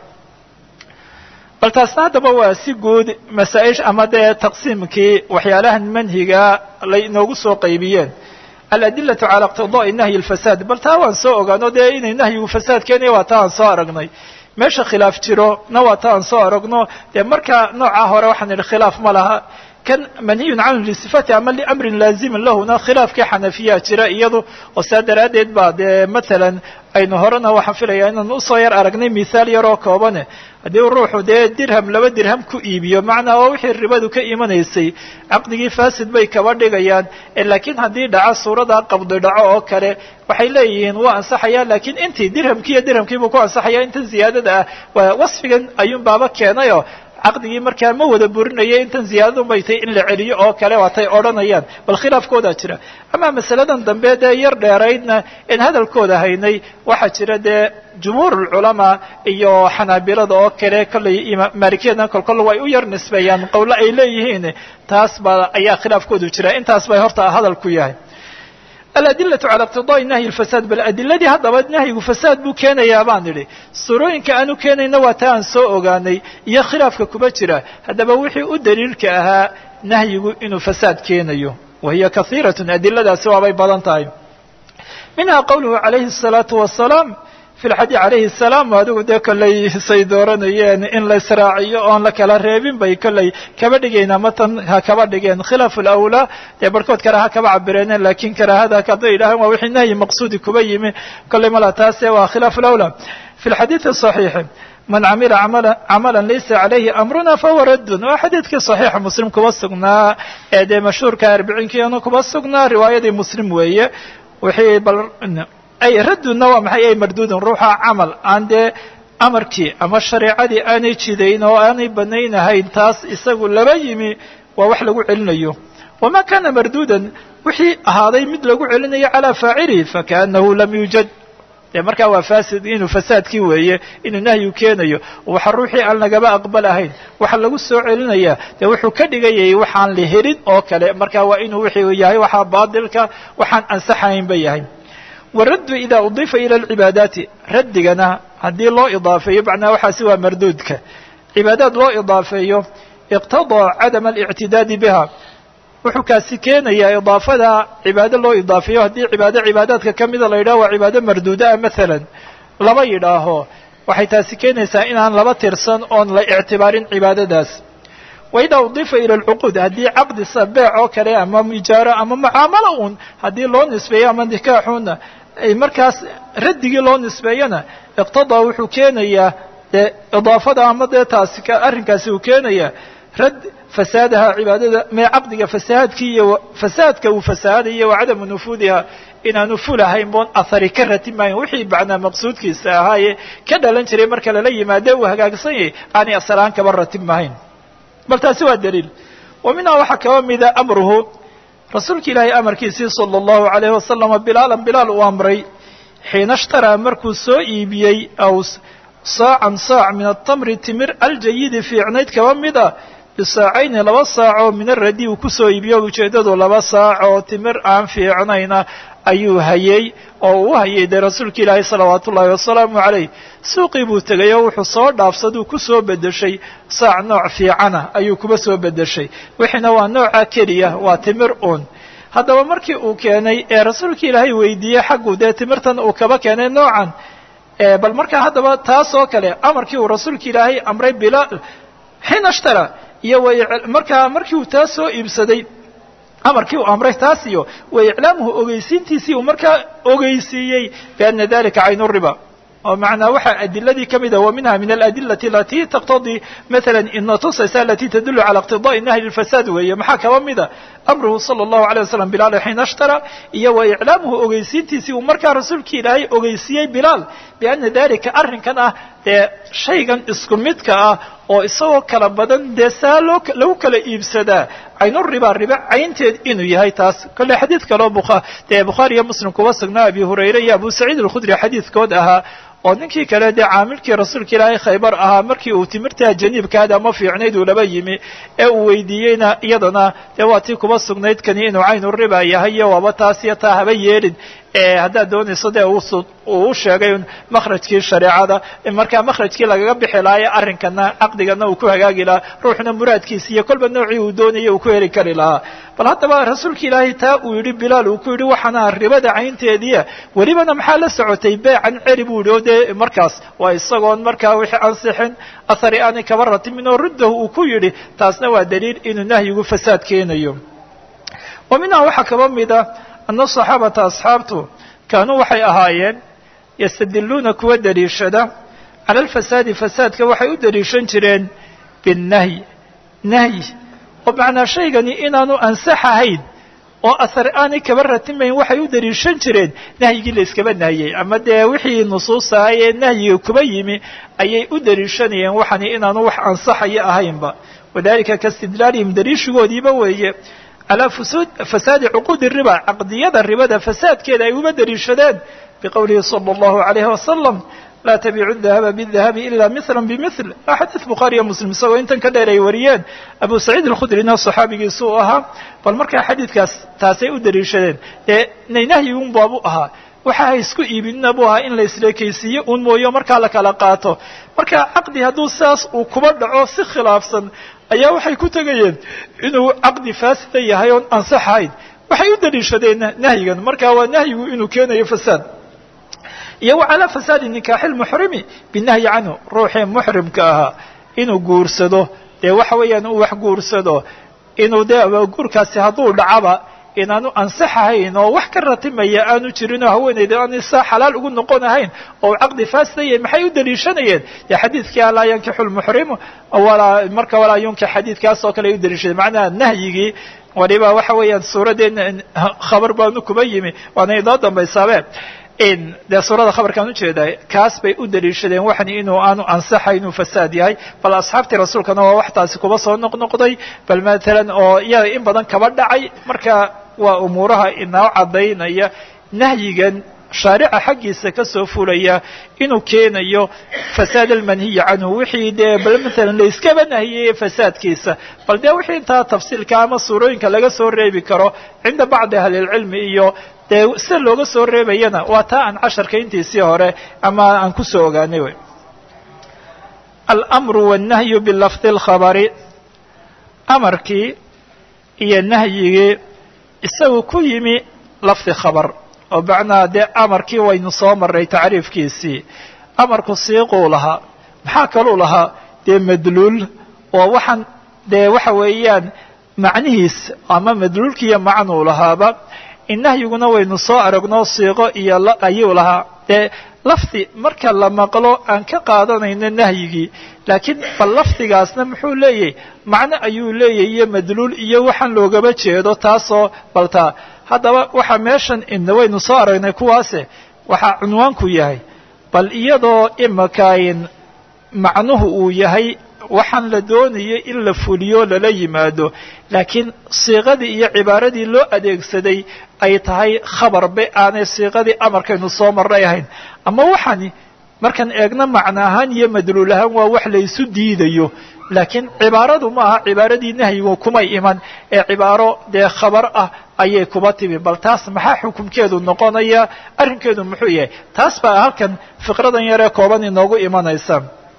bal taasna haddaba waa si guud masaa'ish ama dee taqsiimkii waxyaalahan manhiga lay inoogu soo qaybiyeen aladilatu cala iqtidaai nahyi alfasaad bal taa waan soo ogaano dee inay nahyigu fasaad keenaya waa taa aan soo aragnay meesha khilaaf jiro na waa taa aan soo aragno dee marka nooca hore waxaan idhi khilaaf ma laha kan manhiyun canhu lisifati ama liamrin laazimin lahuna khilaafkii xanafiyaa jira iyadu oo saa daraaddeed baa dee matalan aynu horena waxaan filayaa inaan usoo yar aragnay mithaal yaroo koobane haddii ruuxu dee dirham laba dirham ku iibiyo macnaa oo wixii ribadu ka imanaysay caqdigii fasid bay kaba dhigayaan laakiin haddii dhaco suuradaa qabdi dhaco oo kale waxay leeyihiin waa ansaxaya laakiin intii dirhamkii iyo dirhamkiibuu ku ansaxaya intan ziyaadada ah waa wasfigan ayuun baaba keenayoo caqdigii markaa ma wada burinaya intan ziyaadadu bay tahay in la celiyo oo kale waatay odhanayaan bal khilaafkoodaa jira ama masaladan dambe dee yar dheeraydna in hadalkooda haynay waxaa jira dee jumhuur ulculamaa iyo xanaabilada oo kale kollay maalikiyadna kolkol way u yar nisbeeyaan qowlo ay leeyihiin taas baa ayaa khilaafkoodu jira intaas bay horta hadalku yahay aladilatu cala iqtidaai nahyi lfasaad bal adiladii haddaba nahyigu fasaad buu keenayaa baan idhi suurooyinka aanu keenayna waa taa aan soo ogaanay iyo khilaafka kuba jira haddaba wixii u daliilka ahaa nahyigu inuu fasaad keenayo wa hiya kahiiratun adiladaasi waabay badan tahay minha qowluhu calayhi الsalaatu wasalaam fi lxadi calayhi salaam adigu dee kollay say dooranayeen in la israaciyo oon la kala reebin bay kollay kaba dhigeen ama tan ha kaba dhigeen khilaafu lawlaa dee barhkood kale ha kaba cabireeneen lakin karaahada hadday yidhahaan waa wixii nahyi maqsuudi kuba yimi kollay mala taase waa khilaafu lawlaa fi lxadiidi صaxiixi man camila camala laysa calayhi amruna fahuwa raddun waa xadiidkii صaxiixa muslim kuba sugnaa ee dee mashhuurka arbiciinkiina kuba sugnaa riwaayadii muslim weeye wixii bal ay raddunna waa maxay ay marduudun ruuxa camal aan dee amarkii ama shareecadii aanay jidayn oo aanay banaynahayn taas isagu laba yimi waa wax lagu celinayo wamaa kana marduudan wixii ahaaday mid lagu celinayo calaa faacilihi fakaanahu lam yuujad dee markaa waa fasid inuu fasaadkii weeye inuu nahyu keenayo waxa ruuxii aan lagaba aqbalahayn waxa lagu soo celinayaa dee wuxuu ka dhigayay waxaan la helin oo kale marka waa inuu wixii yahay waxaa baadilka waxaan ansaxaynba yahay waraddu ida udifa ila alcibaadaati raddigana haddii loo idaafeeyo macnaha waxaasi waa marduudka cibaadaad loo idaafeeyo iqtadaa cadama alictidaadi biha wuxuu kaasi keenayaa idaafada cibaado loo idaafeeyo haddii cibaado cibaadaadka ka mida la yidhaho waa cibaado marduuda ah maalan laba yidhaaho waxay taasi keenaysaa inaan laba tirsan oon la ictibaarin cibaadadaas wa idaa udifa ila alcuquud haddii caqdi sabeec oo kale ama ijaaro ama mucaamalo un haddii loo nisbeeyo ama nikaaxuna markaas raddigii loo nisbeeyona iqtadaa wuxuu keenayaa dee idaafada ama dee taasi arrinkaasi uu keenayaa rad fasaadaha cibaadada mee caqdiga fasahaadkii iyo fasaadka uu fasahaadayo wa cadamu nufuudiha inaanu fulahayn boon ahari ka ratimayn wixii bacnaa maqsuudkiisa ahaaye ka dhalan jiray marka lala yimaade uu hagaagsan yahay aanay asalaan kaba ratibmahayn bal taasi waa daliil wa minhaa waxaa kaba mida amruhu rasuulka ilaahay amarkiisii sala allahu alayhi wasalama bilaalan bilaal uu amray xiina ishtaraa markuu soo iibiyey aw saacan saac min atamri timir aljayidi fiicnayd kaba mida bisaacayni laba saacoo min aradi uu kusoo iibiyo ujeeddadu laba saac oo timir aan fiicnayna ayuu hayey oo uu hayay dee rasuulka ilaahay salawaatu ullaahi wasalaamu calayh suuqii buu tegay oo wuxuu soo dhaafsaduu ku soo beddeshay saac nooc fiicana ayuu kuba soo beddeshay wixiina waa nooca keliya waa timir uun haddaba markii uu keenay ee rasuulka ilaahay weydiiyey xaggu dee timirtan uu kaba keenay noocan bal markaa haddaba taas oo kale amarkii uu rasuulka ilaahay amray bilaal xiina ishtara iyo markaa markii uu taas soo iibsaday amarkii uu amray taas iyo wa iclaamuhu ogeysiintiisii uu markaa ogeysiiyey biana dalika caynu riba oo macnaa waxaa adiladii ka mida wa minha min aladilati alati taqtadii maala ina tusaysa alati tadulu cala iqtidaai nahyi lfasaad weeye maxaa kaba mida amruhu sala allahu alay wasalam bilaal xiina ishtara iyo wa iclaamuhu ogeysiintiisii uu markaa rasuulkii ilaahay ogeysiiyey bilaal biana dalika arrinkan ah dee shaygan isku midka ah oo isagoo kala badan dee saa loo lagu kala iibsadaa caynu riba riba caynteed inuu yahay taas kolle xadiid kaleo bua dee bukhaari iyo muslim kuba sugnaa abi hurayre iyo abu saciid alkhudri xadiidkood ahaa oo ninkii kale dee caamilkii rasuulka ilaahay khaybar ahaa markii uu timirtaa janiibkaada ama fiicnayd uu laba yimi ee uu weydiiyeyna iyadana dee waa tii kuba sugnayd kani inuu caynu riba yahay iyo waaba taas iyo taa haba yeelin haddaad doonayso dee uu u sheegay makhrajkii shareecada markaa makhrajkii lagaga bixi lahaa arrinkana caqdigana uu ku hagaagi lahaa ruuxna muraadkiisa iyo kolba noocii uu doonaya uu ku heli kari lahaa bal haddaba rasuulka ilaahay taa uu yidhi bilaal uu ku yidhi waxaana ribada caynteediia welibana maxaa la socotay beecan celi buu yidhi oo dee markaas waa isagoon markaa wixii ansixin athari aanay kaba ratimin oo ruddahu uu ku yidhi taasna waa daliil inuu nahyigu fasaad keenayo wa minhaa waxaa kaba mida ana saxaabata asxaabtu kaanuu waxay ahaayeen yastadiluuna kuwa daliishada cala alfasaadi fasaadka waxay u daliishan jireen binnahyi nahyi oo macnaa shaygani inaanu ansax ahayn oo ahar aanay kaba ratimayn waxay u daliishan jireen nahyigii la iskaba nahiyey ama dee wixii nusuusaha ee nahyiga kuba yimi ayay u daliishanayeen waxani inaanu wax ansaxaya ahaynba wadalika kaistidlaalihim daliishigoodiiba weeye calaa fasaadi cuquudi riba caqdiyada ribada fasaadkeeda ay uba daliishadeen biqowlihi sala allahu alayhi wasalam laa tabiicu dahaba bidahabi ila mila bimil waa xadiid bukhaariyo muslim isagoo intan ka dheer ay wariyeen abu saciid alkhudrina saxaabigiisu u ahaa bal markaa xadiidkaas taasay u daliishadeen dee nahyi un baabu ahaa waxa ha isku iibinina buu ahaa in la isleekaysiiyo un mooyo markaa la kala qaato marka caqdi hadduu saas uu kuba dhaco si khilaafsan ayaa waxay ku tegayeen inuu caqdi faasida yahay oon ansaxahayn waxay u daliishadeen nahyigan marka waa nahyigu inuu keenayo fasaad iyo wa calaa fasaadi nikaaxi lmuxrimi binahyi canhu ruuxii muxrimka ahaa inuu guursado dee waxa weeyaan uu wax guursado inuu dee guurkaasi hadduu dhacaba inaanu ansaxahayn oo wax ka ratimaya aanu jirin oo haweenayda aan saa xalaal ugu noqon ahayn oo caqdi faasidayahy maxay u daliishanayeen dee xadiidkii alaa yankixu lmuxrimu walaa marka walaa yunkix xadiidkaas oo kale ay u daliishadeen macnaha nahyigii waliba waxa weeyaan suuraddeen khabar baanu kuba yimi waana inoo dambaysaabe dee suurada khabarkaan ujeedaa kaas bay u daliishadeen waxan inuu aanu ansaxay inuu fasaad yahay bal asxaabtii rasuulkana waa wax taasi kuba soo noqnoqday bal matalan oo iyada in badan kaba dhacay marka waa umuuraha inoo caddaynaya nahyigan shaarica xaggiisa ka soo fulaya inuu keenayo fasaad almanhiyi canhu wixii dee bal matalan la iskaba nahiyey fasaadkiisa bal dee wixii intaa tafsiilka ama suurooyinka laga soo reebi karo cinda bacdi ahlilcilmi iyo dee sida looga soo reebayana waa taa aan casharka intiisii hore ama aan kusoo ogaanay wy almru wannahyu bilafdi اlkhabari amarkii iyo nahyigii isagu ku yimi lafdi khabar oo macnaha dee amarkii waynu soo maray tacriifkiisii amarku siiquu lahaa maxaa kaluu lahaa dee madluul oo waxaan dee waxa weeyaan macnihiis ama madluulkiiyo macnuu lahaaba nahyiguna waynu soo aragno siiqo iyo ayuu lahaa dee lafdi marka la maqlo aan ka qaadanayno nahyigii laakiin bal lafdigaasna muxuu leeyahy macno ayuu leeyahy iyo madluul iyo waxaan loogaba jeedo taasoo baltaa haddaba waxaa meeshan ina waynu soo aragnay kuwaase waxaa cunwaanku yahay bal iyadoo imakayn macnuhu uu yahay waxaan la doonayay in la fuliyo lala yimaado laakiin siiqadii iyo cibaaradii loo adeegsaday ay tahay khabarbe aanay siiqadii amarkaynu soo marray ahayn ama waxani markaan eegno macno ahaan iyo madluul ahaan waa wax laysu diidayo laakiin cibaaradu ma aha cibaaradii nahyigu kumay iman ee cibaaro dee khabar ah ayay kuba timi bal taas maxaa xukumkeedu noqonaya arrinkeedu muxuu yahay taas baa halkan fiqradan yaree kooban inoogu imanaysa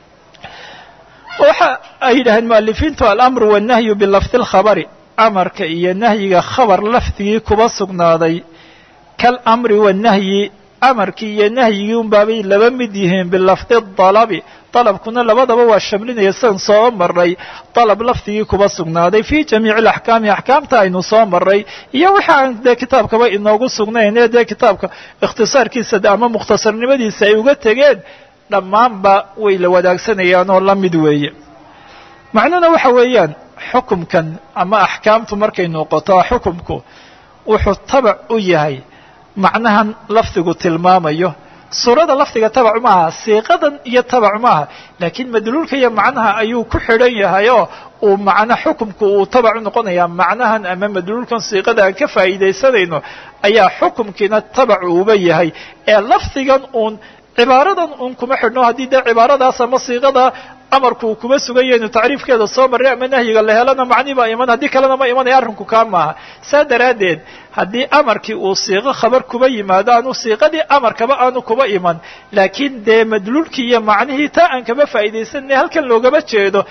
waxa ay yidhaaheen mualifiintu alamru wannahyu bilafdi lkhabari amarka iyo nahyiga khabar lafdigii kuba sugnaaday kalamri wannahyi amarkii iyo nahyigii unbaabay laba mid yihiin bilafdi dalabi dalabkuna labadaba waa shamlinaya sidan soo maray dalab lafdigii kuba sugnaaday fii jamiici alaxkaami axkaamta aynu soo maray iyo waxa aan dee kitaabkaba inoogu sugnayn ee dee kitaabka ikhtisaarkiisa ama mukhtasarnimadiisa ay uga tegeen dhammaanba way la wadaagsanayaan oo la mid weeye macnuhuna waxa weeyaan xukumkan ama axkaamtu markay noqoto xukumku wuxuu tabac u yahay macnahan lafdigu tilmaamayo suurada lafdiga tabac maaha siiqadan iyo tabac maaha laakiin madluulka iyo macnaha ayuu ku xidhan yahay oo uu macno xukumku uu tabac u noqonayaa macnahan ama madluulkan siiqada aan ka faa'iidaysanayno ayaa xukumkiina tabac uuba yahay ee lafdigan uun cibaaradan un kuma xidhno haddii dee cibaaradaas ama siiqada amarku uu kuma sugan yahay inu tacriifkeeda soo marray ama nahyiga la helana macni baa iman haddii kalena ma imanaya arrinku kaa maaha saa daraaddeed haddii amarkii uu siiqo khabar kuba yimaado aanu siiqadii amarkaba aanu kuba iman laakiin dee madluulkii iyo macnihii taa aan kama faa'iidaysanay halkan loogama jeedo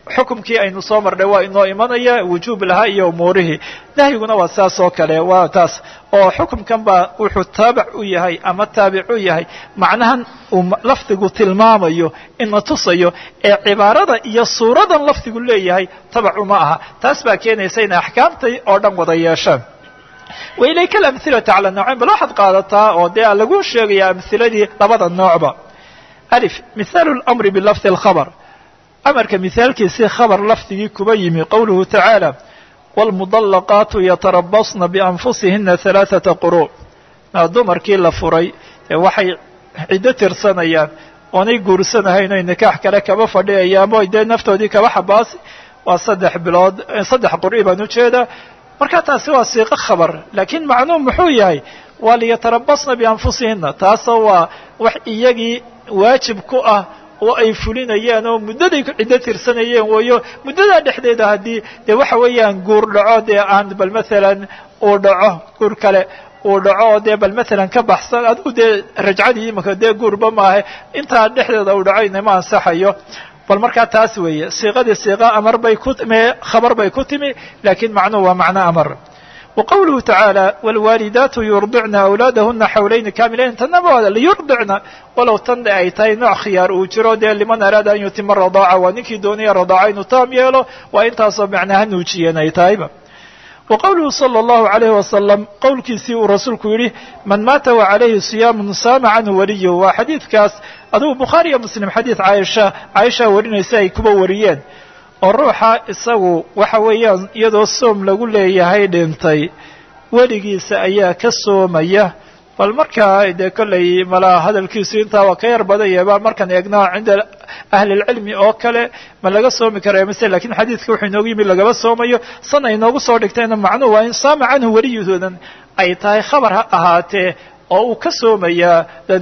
xukumkii aynu soo marnay waa inoo imanaya wujuub lahaa iyo umuurihii nahyiguna waa saas oo kale waa taas oo xukumkan baa wuxuu taabac u yahay ama taabic u yahay macnahan uu lafdigu tilmaamayo ina tusayo ee cibaarada iyo suuradan lafdigu leeyahay tabacu ma aha taas baa keenaysa inay axkaamtay oo dhan wada yeeshaan wailayka alamhilatu cala nawcayn bal waxaad qaadataa oo dee lagu sheegaya amhiladii labada noocba alif mihaalu lamri bilafdi alkhabr amarka mihaalkiisii khabar lafdigii kuba yimi qowluhu tacaala wاlmudallaqaatu yatarabasna bianfusihina halaaثata quru dumarkii la furay ee waxay ciddo tirsanayaan oonay guursanahayn oy nikaax kale kaba fadhiyayaan o dee naftoodii kaba xabaasi waa saddex bilood saddex qur'i baan ujeedaa marka taasi waa siiqo khabar laakiin macnuum muxuu yahay waa liyatarabasna bianfusihina taasoo waa wax iyagii waajib ku ah oo ay fulinayaan oo muddaday ku ciddo tirsanayeen wayo muddadaa dhexdeeda haddii dee waxa weeyaan guur dhaco dee aan bal maalan uu dhaco guur kale uu dhaco oo dee bal maalan ka baxsan adigu dee rajcadii imika dee guurba maahe intaa dhexdeeda uu dhaco inama ansaxayo bal markaa taas weeye siiqadii siiqa amar bay ku me khabar bay ku timi laakiin macnuhu waa macno amar wa qowluhu tacaala wاlwaalidaatu yurdicna awlaadahuna xawlayni kaamilayn tanaba waa liyurdicna walow tan ay tahay nooc khiyaar uu jiro dee liman araada an yutima radaaca waa ninkii doonaya radaaca inuu taam yeelo waa intaasoo macnaha nuujiyeen ay tahayba wa qowluhu salى اllahu عalayh wasalam qowlkiisii uu rasuulku yidhi man maata wa calayhi siyaamun saama canhu waliyu waa xadiidkaas adugu bukhaari iyo muslim xadiid caaisha caaisha warinaysa ay kuba wariyeen oo ruuxa isagu waxa weeyaan iyadoo soom lagu leeyahay dhintay weligiisa ayaa ka soomaya bal markaa dee kollay malaa hadalkiisu intaa waa ka yar badanyaba markaan eegna cinda ahlilcilmi oo kale ma laga soomi karayo mise lakiin xadiidka wuxuu inoogu yimi lagaba soomayo sana inoogu soo dhigtayna macnuhu waa in saama canhu weliyahoodan ay tahay khabar ha ahaatee oo uu ka soomayaa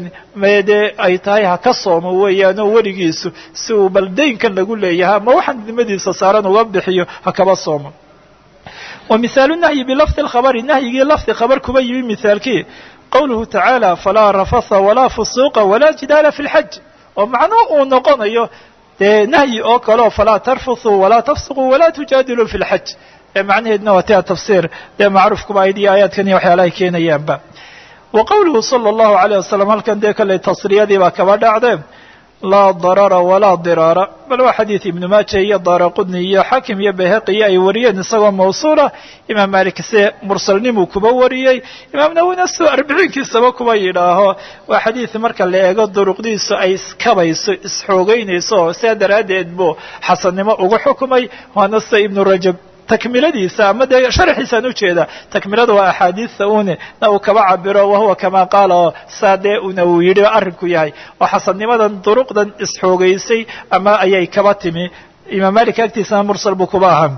dee ay tahay ha ka soomo weeyaan oo weligiisu si uu bal daynkan lagu leeyahay ama waxaan dimadiisa saaran uga bixiyo ha kaba soomo wa mihaalu nahyi bilafdi lkhabari nahyigii lafdi khabar kuba yimi mihaalkii qowluhu tacaala falaa rafatha walaa fusuuqa walaa jidaala fi lxaj oo macnuhu uu noqonayo dee nahyi oo kaleo falaa tarfuthuu walaa tafsuquu walaa tujaadiluu fi lxaj ee macnaheedna waa tia tafsiir dee macruufkuba aydiyo aayaadkan iyo waxyaalahay keenayaanba wa qowluhu sala allahu alayh wasalam halkan dee kolley tasriyadii baa kaba dhacdee laa darara walaa diraara bal waa xadiid ibnu maaja iyo daara qudni iyo xakim iyo bayhaqiyo ay wariyeen isagoo mawsuula imaam malik se mursalnimuu kuba wariyey imaam nawina sidoo arbiciinkiisaba kuba yidhaaho waa xadiid marka la eego duruqdiisu ay iskabayso isxoogeynayso sidaa daraaddeed buu xasannimo ugu xukumay waana sida ibnu rajab takmiladiisa ama dee sharaxiisaan ujeeda takmilada waa axaadiista une na uu kaba cabiro wahuwa kama qaala oo saa dee una uu yidhi arrinku yahay oo xasannimadan duruqdan isxoogeysay ama ayay kaba timi imaam malik agtiisana mursal buu kuba ahaa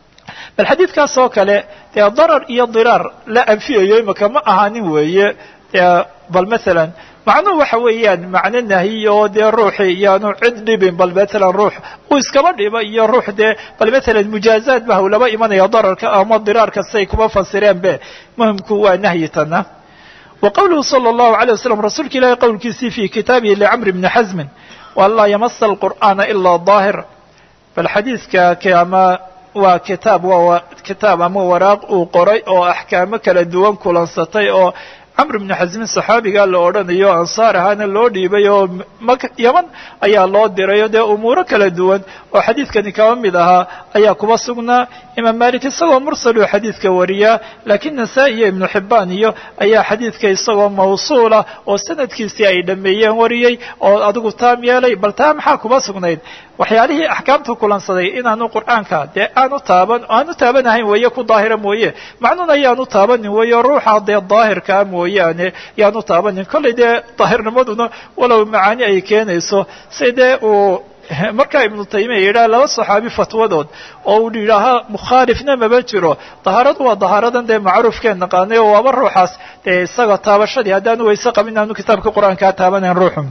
bal xadiidkaas oo kale dee darar iyo diraar la anfiyayo imaka ma ahaanin weeye dee bal maalan macnuhu waxa weeyaan macno nahiy oo dee ruuxii iyaanu cid dhibin bal matalan ruux uu iskaba dhiba iyo ruux dee bal matalan mujaazaad ba hawlaba imanaya dararka ama diraarka siay kuma fasireen be muhimku waa nahyi tana wa qowluhu sala allahu alay wasalam rasuulka ilaahi qowlkiisii fi kitaabihi licamri bni xasmin waan laa yamasa alqur'aana ilaa daahir bal xadiidka ama waa kitaab waa kitaab ama waraaq uu qoray oo axkaamo kala duwan kulansatay oo camr bnu xasmin saxaabigaa la odhanayo ansaar ahaana loo dhiibay oo yaman ayaa loo diray oo dee umuuro kala duwan oo xadiidkani kaba mid ahaa ayaa kuba sugnaa imaam malik isagoo mursaluu xadiidka wariyaa laakiin nasaa-i iyo ibnu xibbaan iyo ayaa xadiidka isagoo mawsuula oo sanadkiisii ay dhameeyeen wariyey oo adigu taam yeelay bal taa maxaa kuba sugnayd waxyaalihii axkaamtu kulansaday inaanu qur'aanka dee aanu taaban aanu taabanahayn weeye ku daahira mooye macnuuna yaanu taabanin weeye ruuxa dee daahirkaa mooyaane yaanu taabanin kollay dee daahirnimaduna walow macaani ay keenayso si dee uu markaa ibnu taymiya yidhaha laba saxaabi fatwadood oo uu yidhaaha mukhaalifna maba jiro dahaaradu waa dahaaradan dee macruufkeen naqaanay oo waaba ruuxaas dee isaga taabashadii haddaanu wayse qabin aanu kitaabka qur-aankaa taabanayn ruuxu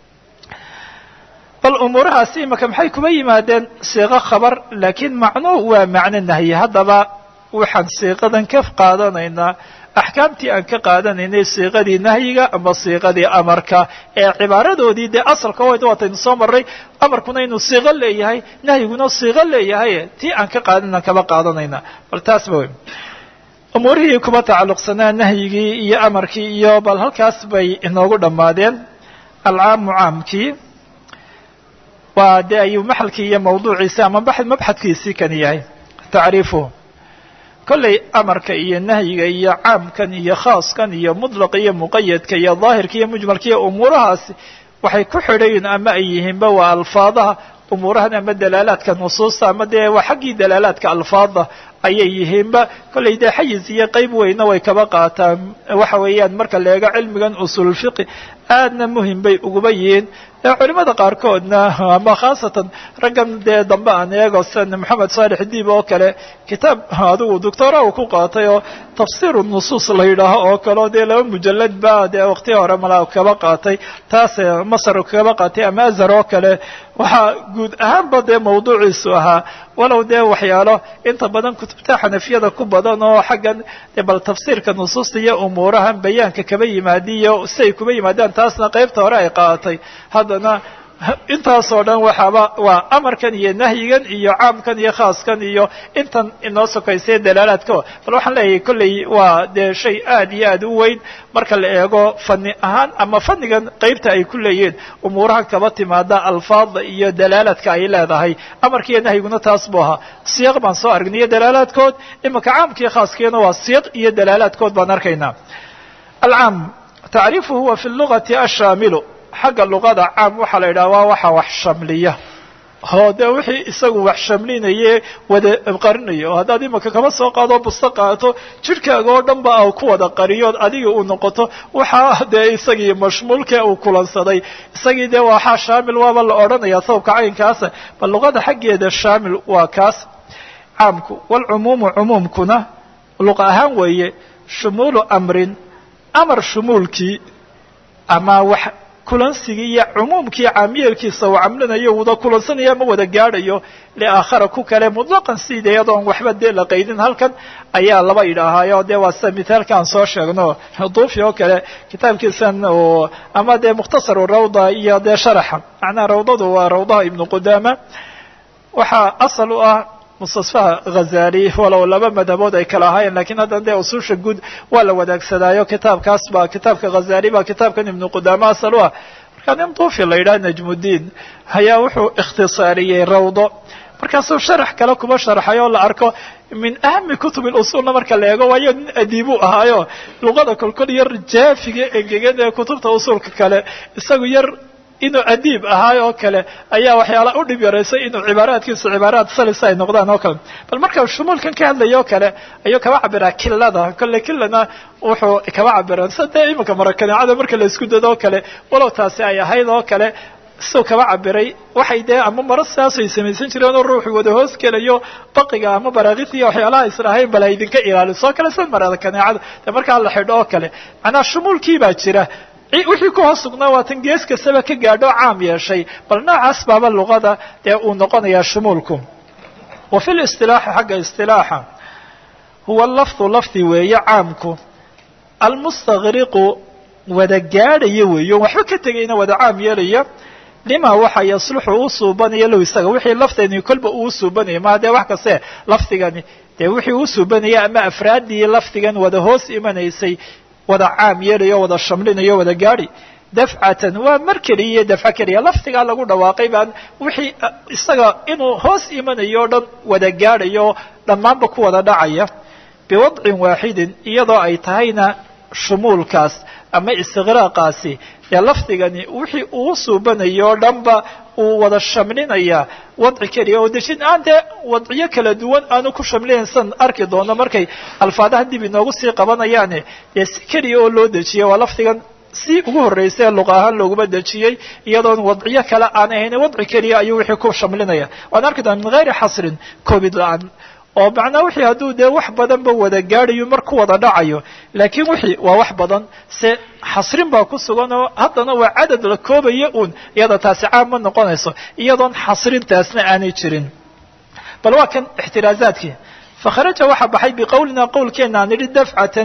bal umuurahaasi imaka maxay kuba yimaadeen siiqo khabar laakiin macnuhu waa macno nahyi haddaba waxaan siiqadan ka qaadanaynaa axkaamtii aan ka qaadanaynay siiqadii nahyiga ama siiqadii amarka ee cibaaradoodii dee asalka waataynu soo marray amarkuna inuu siiqo leeyahay nahyiguna siiqo leeyahay tii aan ka qaadanan kaba qaadanayna bal taasba wey umuurihii kuba tacalluqsanaa nahyigii iyo amarkii iyo bal halkaas bay inoogu dhammaadeen alcaamu caamkii waa dee ayuu maxalkii iyo mawduuciisi ama mabxadkiisii kan yahay tacriifuhu kollay amarka iyo nahyiga iyo caamkan iyo khaaskan iyo mudlaqa iyo muqayadka iyo daahirka iyo mujmalka iyo umuurahaasi waxay ku xidhayin ama ay yihiinba waa alfaadaha umuurahan ama dalaalaadka nusuusta ama dee waa xaggii dalaalaadka alfaada ayay yihiinba kollay dee xayiz iyo qeyb weyna way kaba qaataan waxa weeyaan marka la eego cilmigan usulfiqi aadna muhim bay uguba yihiin culimada qaarkoodna ama khaasatan raggan dee dambe aan eego sida moxamed saalex diib oo kale kitaab adigu doctora uu ku qaatay oo tafsiiru nusuus la yidhaaho oo kaleo dee laba mujalad ba dee waqti hore mala kaba qaatay taas masar kaba qaatay ama azhar oo kale waxaa guud ahaanba dee mawduuciisu ahaa walow dee waxyaalo inta badan kutubta xanafiyada ku badan oo xaggan bal tafsiirka nusuusta iyo umuurahan bayaanka kaba yimaadiyo si ay kuba yimaadaan taasna qaybta hore ay qaadatay haddana intaasoo dhan waxaaba waa amarkan iyo nahyigan iyo caamkan iyo khaaskan iyo intan inoo sokaysay dalaalaadka bal waxaan leeyahay kolley waa dee shay aad iyo aad u weyn marka la eego fani ahaan ama fanigan qaybta ay ku leeyihiin umuurahan kaba timaada alfaada iyo dalaalaadka ay leedahay amarka iyo nahyiguna taas buu ahaa siyaq baan soo aragnay iyo dalaalaadkood imanka caamkaiyo khaaskiina waa siyaq iyo dalaalaadkood baan arkaynaa alcaam tacriifuhu huwa fi lugati ashaamilu xagga luqada caam waxaa la yidhaha waa waxa wax shamliya oo dee wixii isagu wax shamlinaye wada qarinayo oo haddaad imanka kama soo qaado busto qaato jidhkaaga oo dhan ba a ku wada qariyood adiga uu noqoto waxaa dee isagii mashmuulka uu kulansaday isagii dee waxaa shaamil waaba la odhanaya sababka caynkaasa bal luqada xaggeeda shaamil waa kaas caamku walcumuumu cumuumkuna luqa ahaan weeye shumuulu amrin amar shumuulkii ama wax kulansigii iyo cumuumkii caamiyeelkiisa uu camlinayo wada kulansanaya ma wada gaadhayo liaakhara ku kale mutlaqan sida iyadoon waxba dee la qaydin halkan ayaa laba yidhaahaayo dee waa sida mithaalka aan soo sheegno duufi oo kale kitaabkiisan oo ama dee mukhtasaru rawda iyo dee sharaxa macnaha rawdadu waa rawdaha ibnu qudaama waxaa asal u ah mustasfaha ghazali walow laba madhabood ay kala ahaayeen lakiin haddana dee usuusha guud waa la wadaagsadaayo kitaabkaas ba kitaabka ghazali ba kitaabkan ibnu qudaama asal u ah markaa nin duufi la yidhaha najmudiin ayaa wuxuu ikhtisaariyey rawdo markaasuu sharax kale kuba sharxay oo la arko min ahami kutub usulna marka la eego waayo nin adiibu ahaayo luqada kolkol yar jaafiga engegan ee kutubta usulka kale isagu yar inuu adiib ahaay oo kale ayaa waxyaala u dhib yaraysay inuu cibaaraadkiisa cibaaraad salisa ay noqdaan oo kale bal marka shumuulkan ka hadlaya oo kale ayuu kaba cabiraa kilada kolle kilana wuxuu kaba cabiraan sida dee iminka marakaneecada marka la isku dado oo kale walow taasi ay ahayd oo kale siduu kaba cabiray waxay dee ama maro sidaasay samaysan jireen oo ruuxu wada hoos gelayo baqiga ama baraakita iyo waxyaalaha islahayn bal idinka ilaaliso oo kale sida marada kaneecada dee markaa la xidho oo kale macnaha shumuulkii baa jira wixii ku hoos sugnaa waa tan gees kastaba ka gaadho caam yeeshay bal noocaas baaba luqada dee uu noqonayaa shumuulku wa fi listilaaxi xagga istilaaxa huwa lafdu lafdi weeye caamku almustakriqu wada gaadhaya weeyo waxba ka tegayna wada caam yeelaya lima waxa yasluxu u suubanaya low isaga wixii lafdani kolba uu suubanaya maa dee wax kaste lafdigani dee wixii uu suubanaya ama afraaddii lafdigan wada hoos imanaysay wada caam yeelayo wada shamlinayo wada gaadhi dafcatan waa mar keliya iyo dafco keliya lafdigaa lagu dhawaaqay baan wixii isaga inuu hoos imanayo o dhan wada gaadhayo dhammaanba ku wada dhacaya biwadcin waaxidin iyadoo ay tahayna shumuulkaas ama istiqraaqaasi dee lafdigani wixii uu suubanayo o dhanba uu wada shamlinaya wadci keliya oo dejin aan dee wadciyo kala duwan aanu ku shamlinayn san arki doono markay alfaadaha dib inoogu sii qabanayaane dee si keliya oo loo dejiyay waa lafdigan si ugu horreysay luqa ahaan looguma dejiyey iyadoon wadciyo kale aan ahayn wadci keliya ayuu wixii ku shamlinaya waan arki doona min hayri xasrin covid la-aan oo macnaa wixii hadduu dee wax badanba wada gaadhayo mar ku wada dhacayo laakiin wixii waa wax badan se xasrin baa ku sugan oo haddana waa cadad la koobaya uun iyada taasi caam ma noqonayso iyadoon xasrintaasna aanay jirin bal waa kan ixtiraazaadkii fakharaja waxaa baxay biqowlina qowlkeena aan idhi dafcatan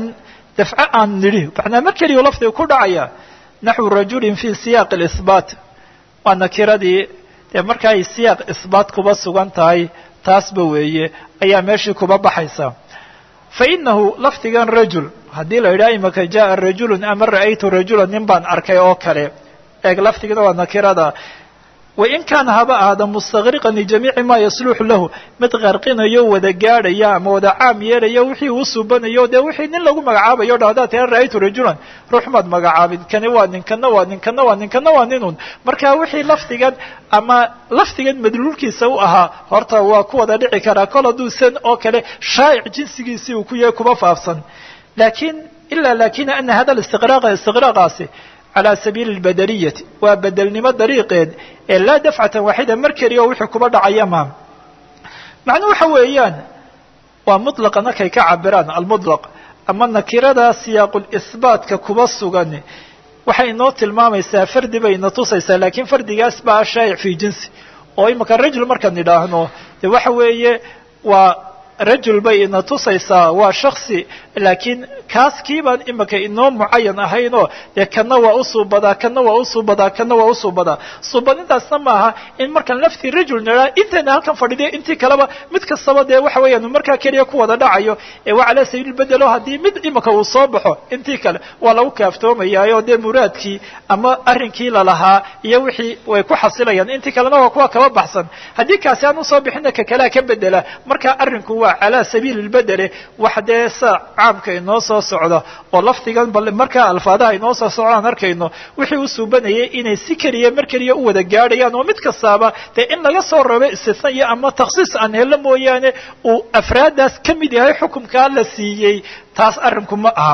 dafco aan nidhi macnaa mar keliyu lafdiga ku dhacaya naxwu rajulin fi siyaaqi اlihbaat waa nakiradii dee marka ay siyaaq ihbaat kuba sugan tahay taasba weeye ayaa meeshii kuba baxaysa fa inahu lafdigan rajul haddii la yidhaha imaka jaءa rajulu ama ra'aytu rajula nin baan arkay oo kale eeg lafdigana waa nakirada wain kaana haba ahaada mustaqriqan lijamiici maa yasluxu lahu mid qarqinayo wada gaadhaya ama wada caam yeelaya wixii uu suubanayo dee wixii nin lagu magacaabayo dha haddaad tira ra'aytu rajulan ruux maad magacaabin kani waa nin kana waa nin kana waa nin kana waa ninun marka wixii lafdigan ama lafdigan madluulkiisa u ahaa horta waa ku wada dhici karaa kol hadduu san oo kale shaa'ic jinsigiisii uu ku yahay kuma faafsan lakin ila lakina ana hada istiqraaqa istiqraaqaasi calى sabiili اlbadeliyati waa bedelnimo dariiqeed ee laa dafcatan waaxida mar keliya oo wixii kuba dhacaya ma macnuu waxa weeyaan waa muطlaqa markay ka cabiraan almuطlaq ama nakirada siyaaqulihbaatka kuba sugan waxay inoo tilmaamaysaa fardi bay ina tusaysaa lakin fardigaas baa shaa'ic fi jinsi oo imika rajul markaan idhaahno de waxa weeye waa rajul bay ina tusaysaa waa shaksi laakiin kaas kiibaan imika inoo mucayan ahaynoo dee kana waa usuubadaa kana waa usuubadaa kana waa usuubadaa suubadintaasna maaha in markaan laftii rajul nidhaa intayna halkan fadhidiya intii kaleba mid kastaba dee waxa weeyaan markaa keliya ku wada dhacayo ee waa calaa sabiil bedelo haddii mid imika uu soo baxo intii kale waa lagu kaaftoomayaayoo dee muraadkii ama arrinkii lalahaa iyo wixii way ku xasilayaan intii kalena waa kuwa kaba baxsan haddii kaasi aan usoo bixina ka kalea ka bedela marka arrinku waa calaa sabiili lbedele wax dee sa caamka inoo soo socda oo lafdigan bal markaa alfaadaha inoo soo socdaan arkayno wixii u suubanayay inay si keliya mar keliya u wada gaadhayaan oo mid kastaaba dee in laga soo rabo istisna iyo ama takhsiis aan helo mooyaane uu afraaddaas ka mid yahay xukumkaa la siiyey taas arrinku ma aha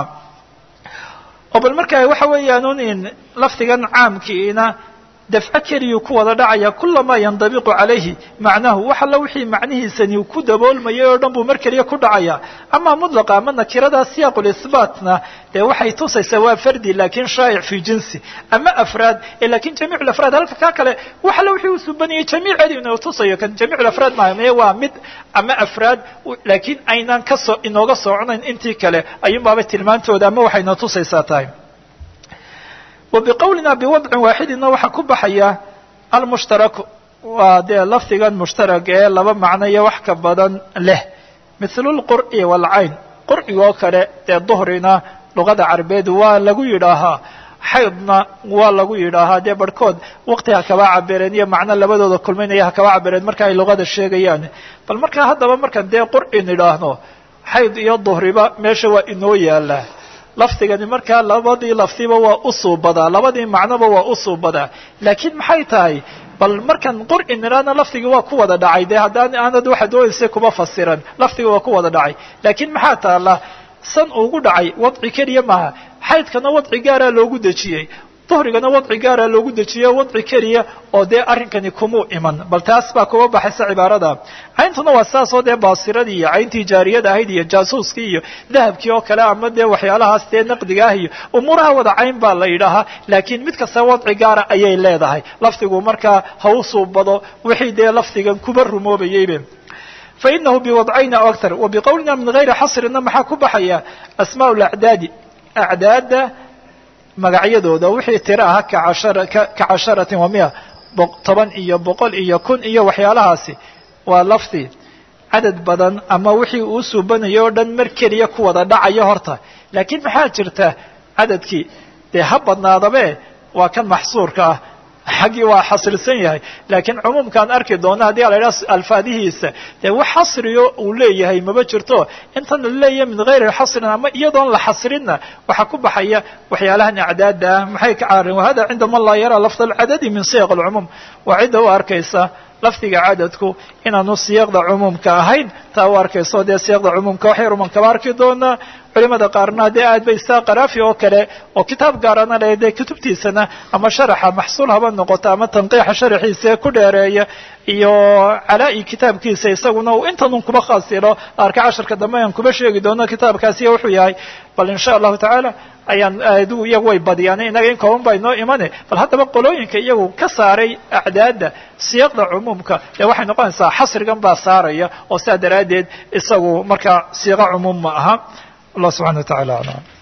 oo bal marka waxa weeyaan in lafdigan caamkiina dafco keliyuu ku wada dhacaya kulamaa yandabiqu calayhi macnahu wax alla wixii macnihiisani ku daboolmayay oo dhan buu mar keliya ku dhacaya ama mudlaqa ama nakirada siyaaqulihbaatna dee waxay tusaysaa waa fardi lakin shaa'ic fi jinsi ama afraad lakin jamiic afraad halka kaa kale wax alla wixii uu subanayay jamiiceedi inuu tusayo kan jamiic afraad maaha mee waa mid ama afraad laakiin aynaan kasoo inooga sooconayn intii kale ayuun baaba tilmaantooda ama waxayna tusaysaa tahay وبqwlina بوضع waaxidina waxaa ku baxaya almushtaraku waa dee lafdigan mushtarag ee laba macno iyo wax ka badan leh mithlu اlqur'i wاlcayn qur'ig oo kale dee duhrina luqada carabeed waa lagu yidhaahaa xaydna waa lagu yidhaahaa dee barhkood waqti ha kaba cabireen iyo macno labadooda kulminaya ha kaba cabireen marka ay luqada sheegayaan bal markaa haddaba markaan dee qur'i nidhaahno xayd iyo duhriba meesha waa inoo yaalaa lafdigani markaa labadii lafdiba waa u suubadaa labadii macnoba waa u suubadaa laakiin maxay tahay bal markaan qur'i nidhaahna lafdigii waa ku wada dhacay dee haddaan aanad waxa doonaysa kuma fasiran lafdiga waa ku wada dhacay laakiin maxaa taala san ugu dhacay wadci keliya maaha xaydkana wadci gaaraa loogu dejiyey duhrigana wadci gaaraa loogu dejiye wadci keliya oo dee arrinkani kumuu iman bal taas baa kuba baxaysa cibaarada cayntuna waa saasoo dee baasiradii iyo cayntii jaariyada ahayd iyo jaasuuskii iyo dahabkii oo kale ama dee waxyaalahaas dee naqdiga ah iyo umuuraha wada cayn baa la yidhaahaa laakiin mid kasta wadci gaara ayay leedahay lafdigu markaa ha u suubado wixii dee lafdigan kuba rumoobayeybe fainahu biwadcayna o aktar wa biqowlina min gayri xasrina maxaa ku baxaya asmaa lacdaadi acdaada magacyadooda wixii tiro aha ka casharatin wa mia toban iyo boqol iyo kun iyo waxyaalahaasi waa lafdi cadad badan ama wixii uu suubanayo o dhan mar keliya ku wada dhacayo horta laakiin maxaa jirta cadadkii dee ha badnaadabe waa kan maxsuurka ah xaggii waa xasrisan yahay laakiin cumuumkaan arki doona haddii a la idhaha alfaadihiisa dee wax xasriyo uu leeyahay maba jirto intan la leeyahay min gayri xasrin ama iyadoon la xasrinna waxaa ku baxaya waxyaalahan acdaada ah maxay ka caarin wahada cinda man laa yaraa lafd alcadadi min siyaq alcumuum waa cidda u arkaysa lafdiga cadadku inaanu siyaqda cumuumka ahayn taa u arkayso dee siyaqda cumuumka waxay ruman kaba arki doonaa culimada qaarna dee aad bay saa qaraafi oo kale oo kitaab gaarana le dee kutubtiisana ama sharaxa maxsuul haba noqoto ama tanqiixa sharaxiisa ee ku dheereeya iyo calaa-i kitaabkiisa isaguna uu intanun kuba khaasilo arka casharka dambe aan kuba sheegi doono kitaabkaasiya wuxuu yahay bal insha allahu tacaala ayaan adigu iyagu way badiyaan inaga in kooban baa inoo imane bal haddaba qolooyinka iyagu ka saaray acdaada siyaqda cumuumka dee waxay noqonaysaa xasrigan baa saaraya oo sidaa daraaddeed isagu markaa siiqa cumuum ma aha allah subxana wa tacala aclam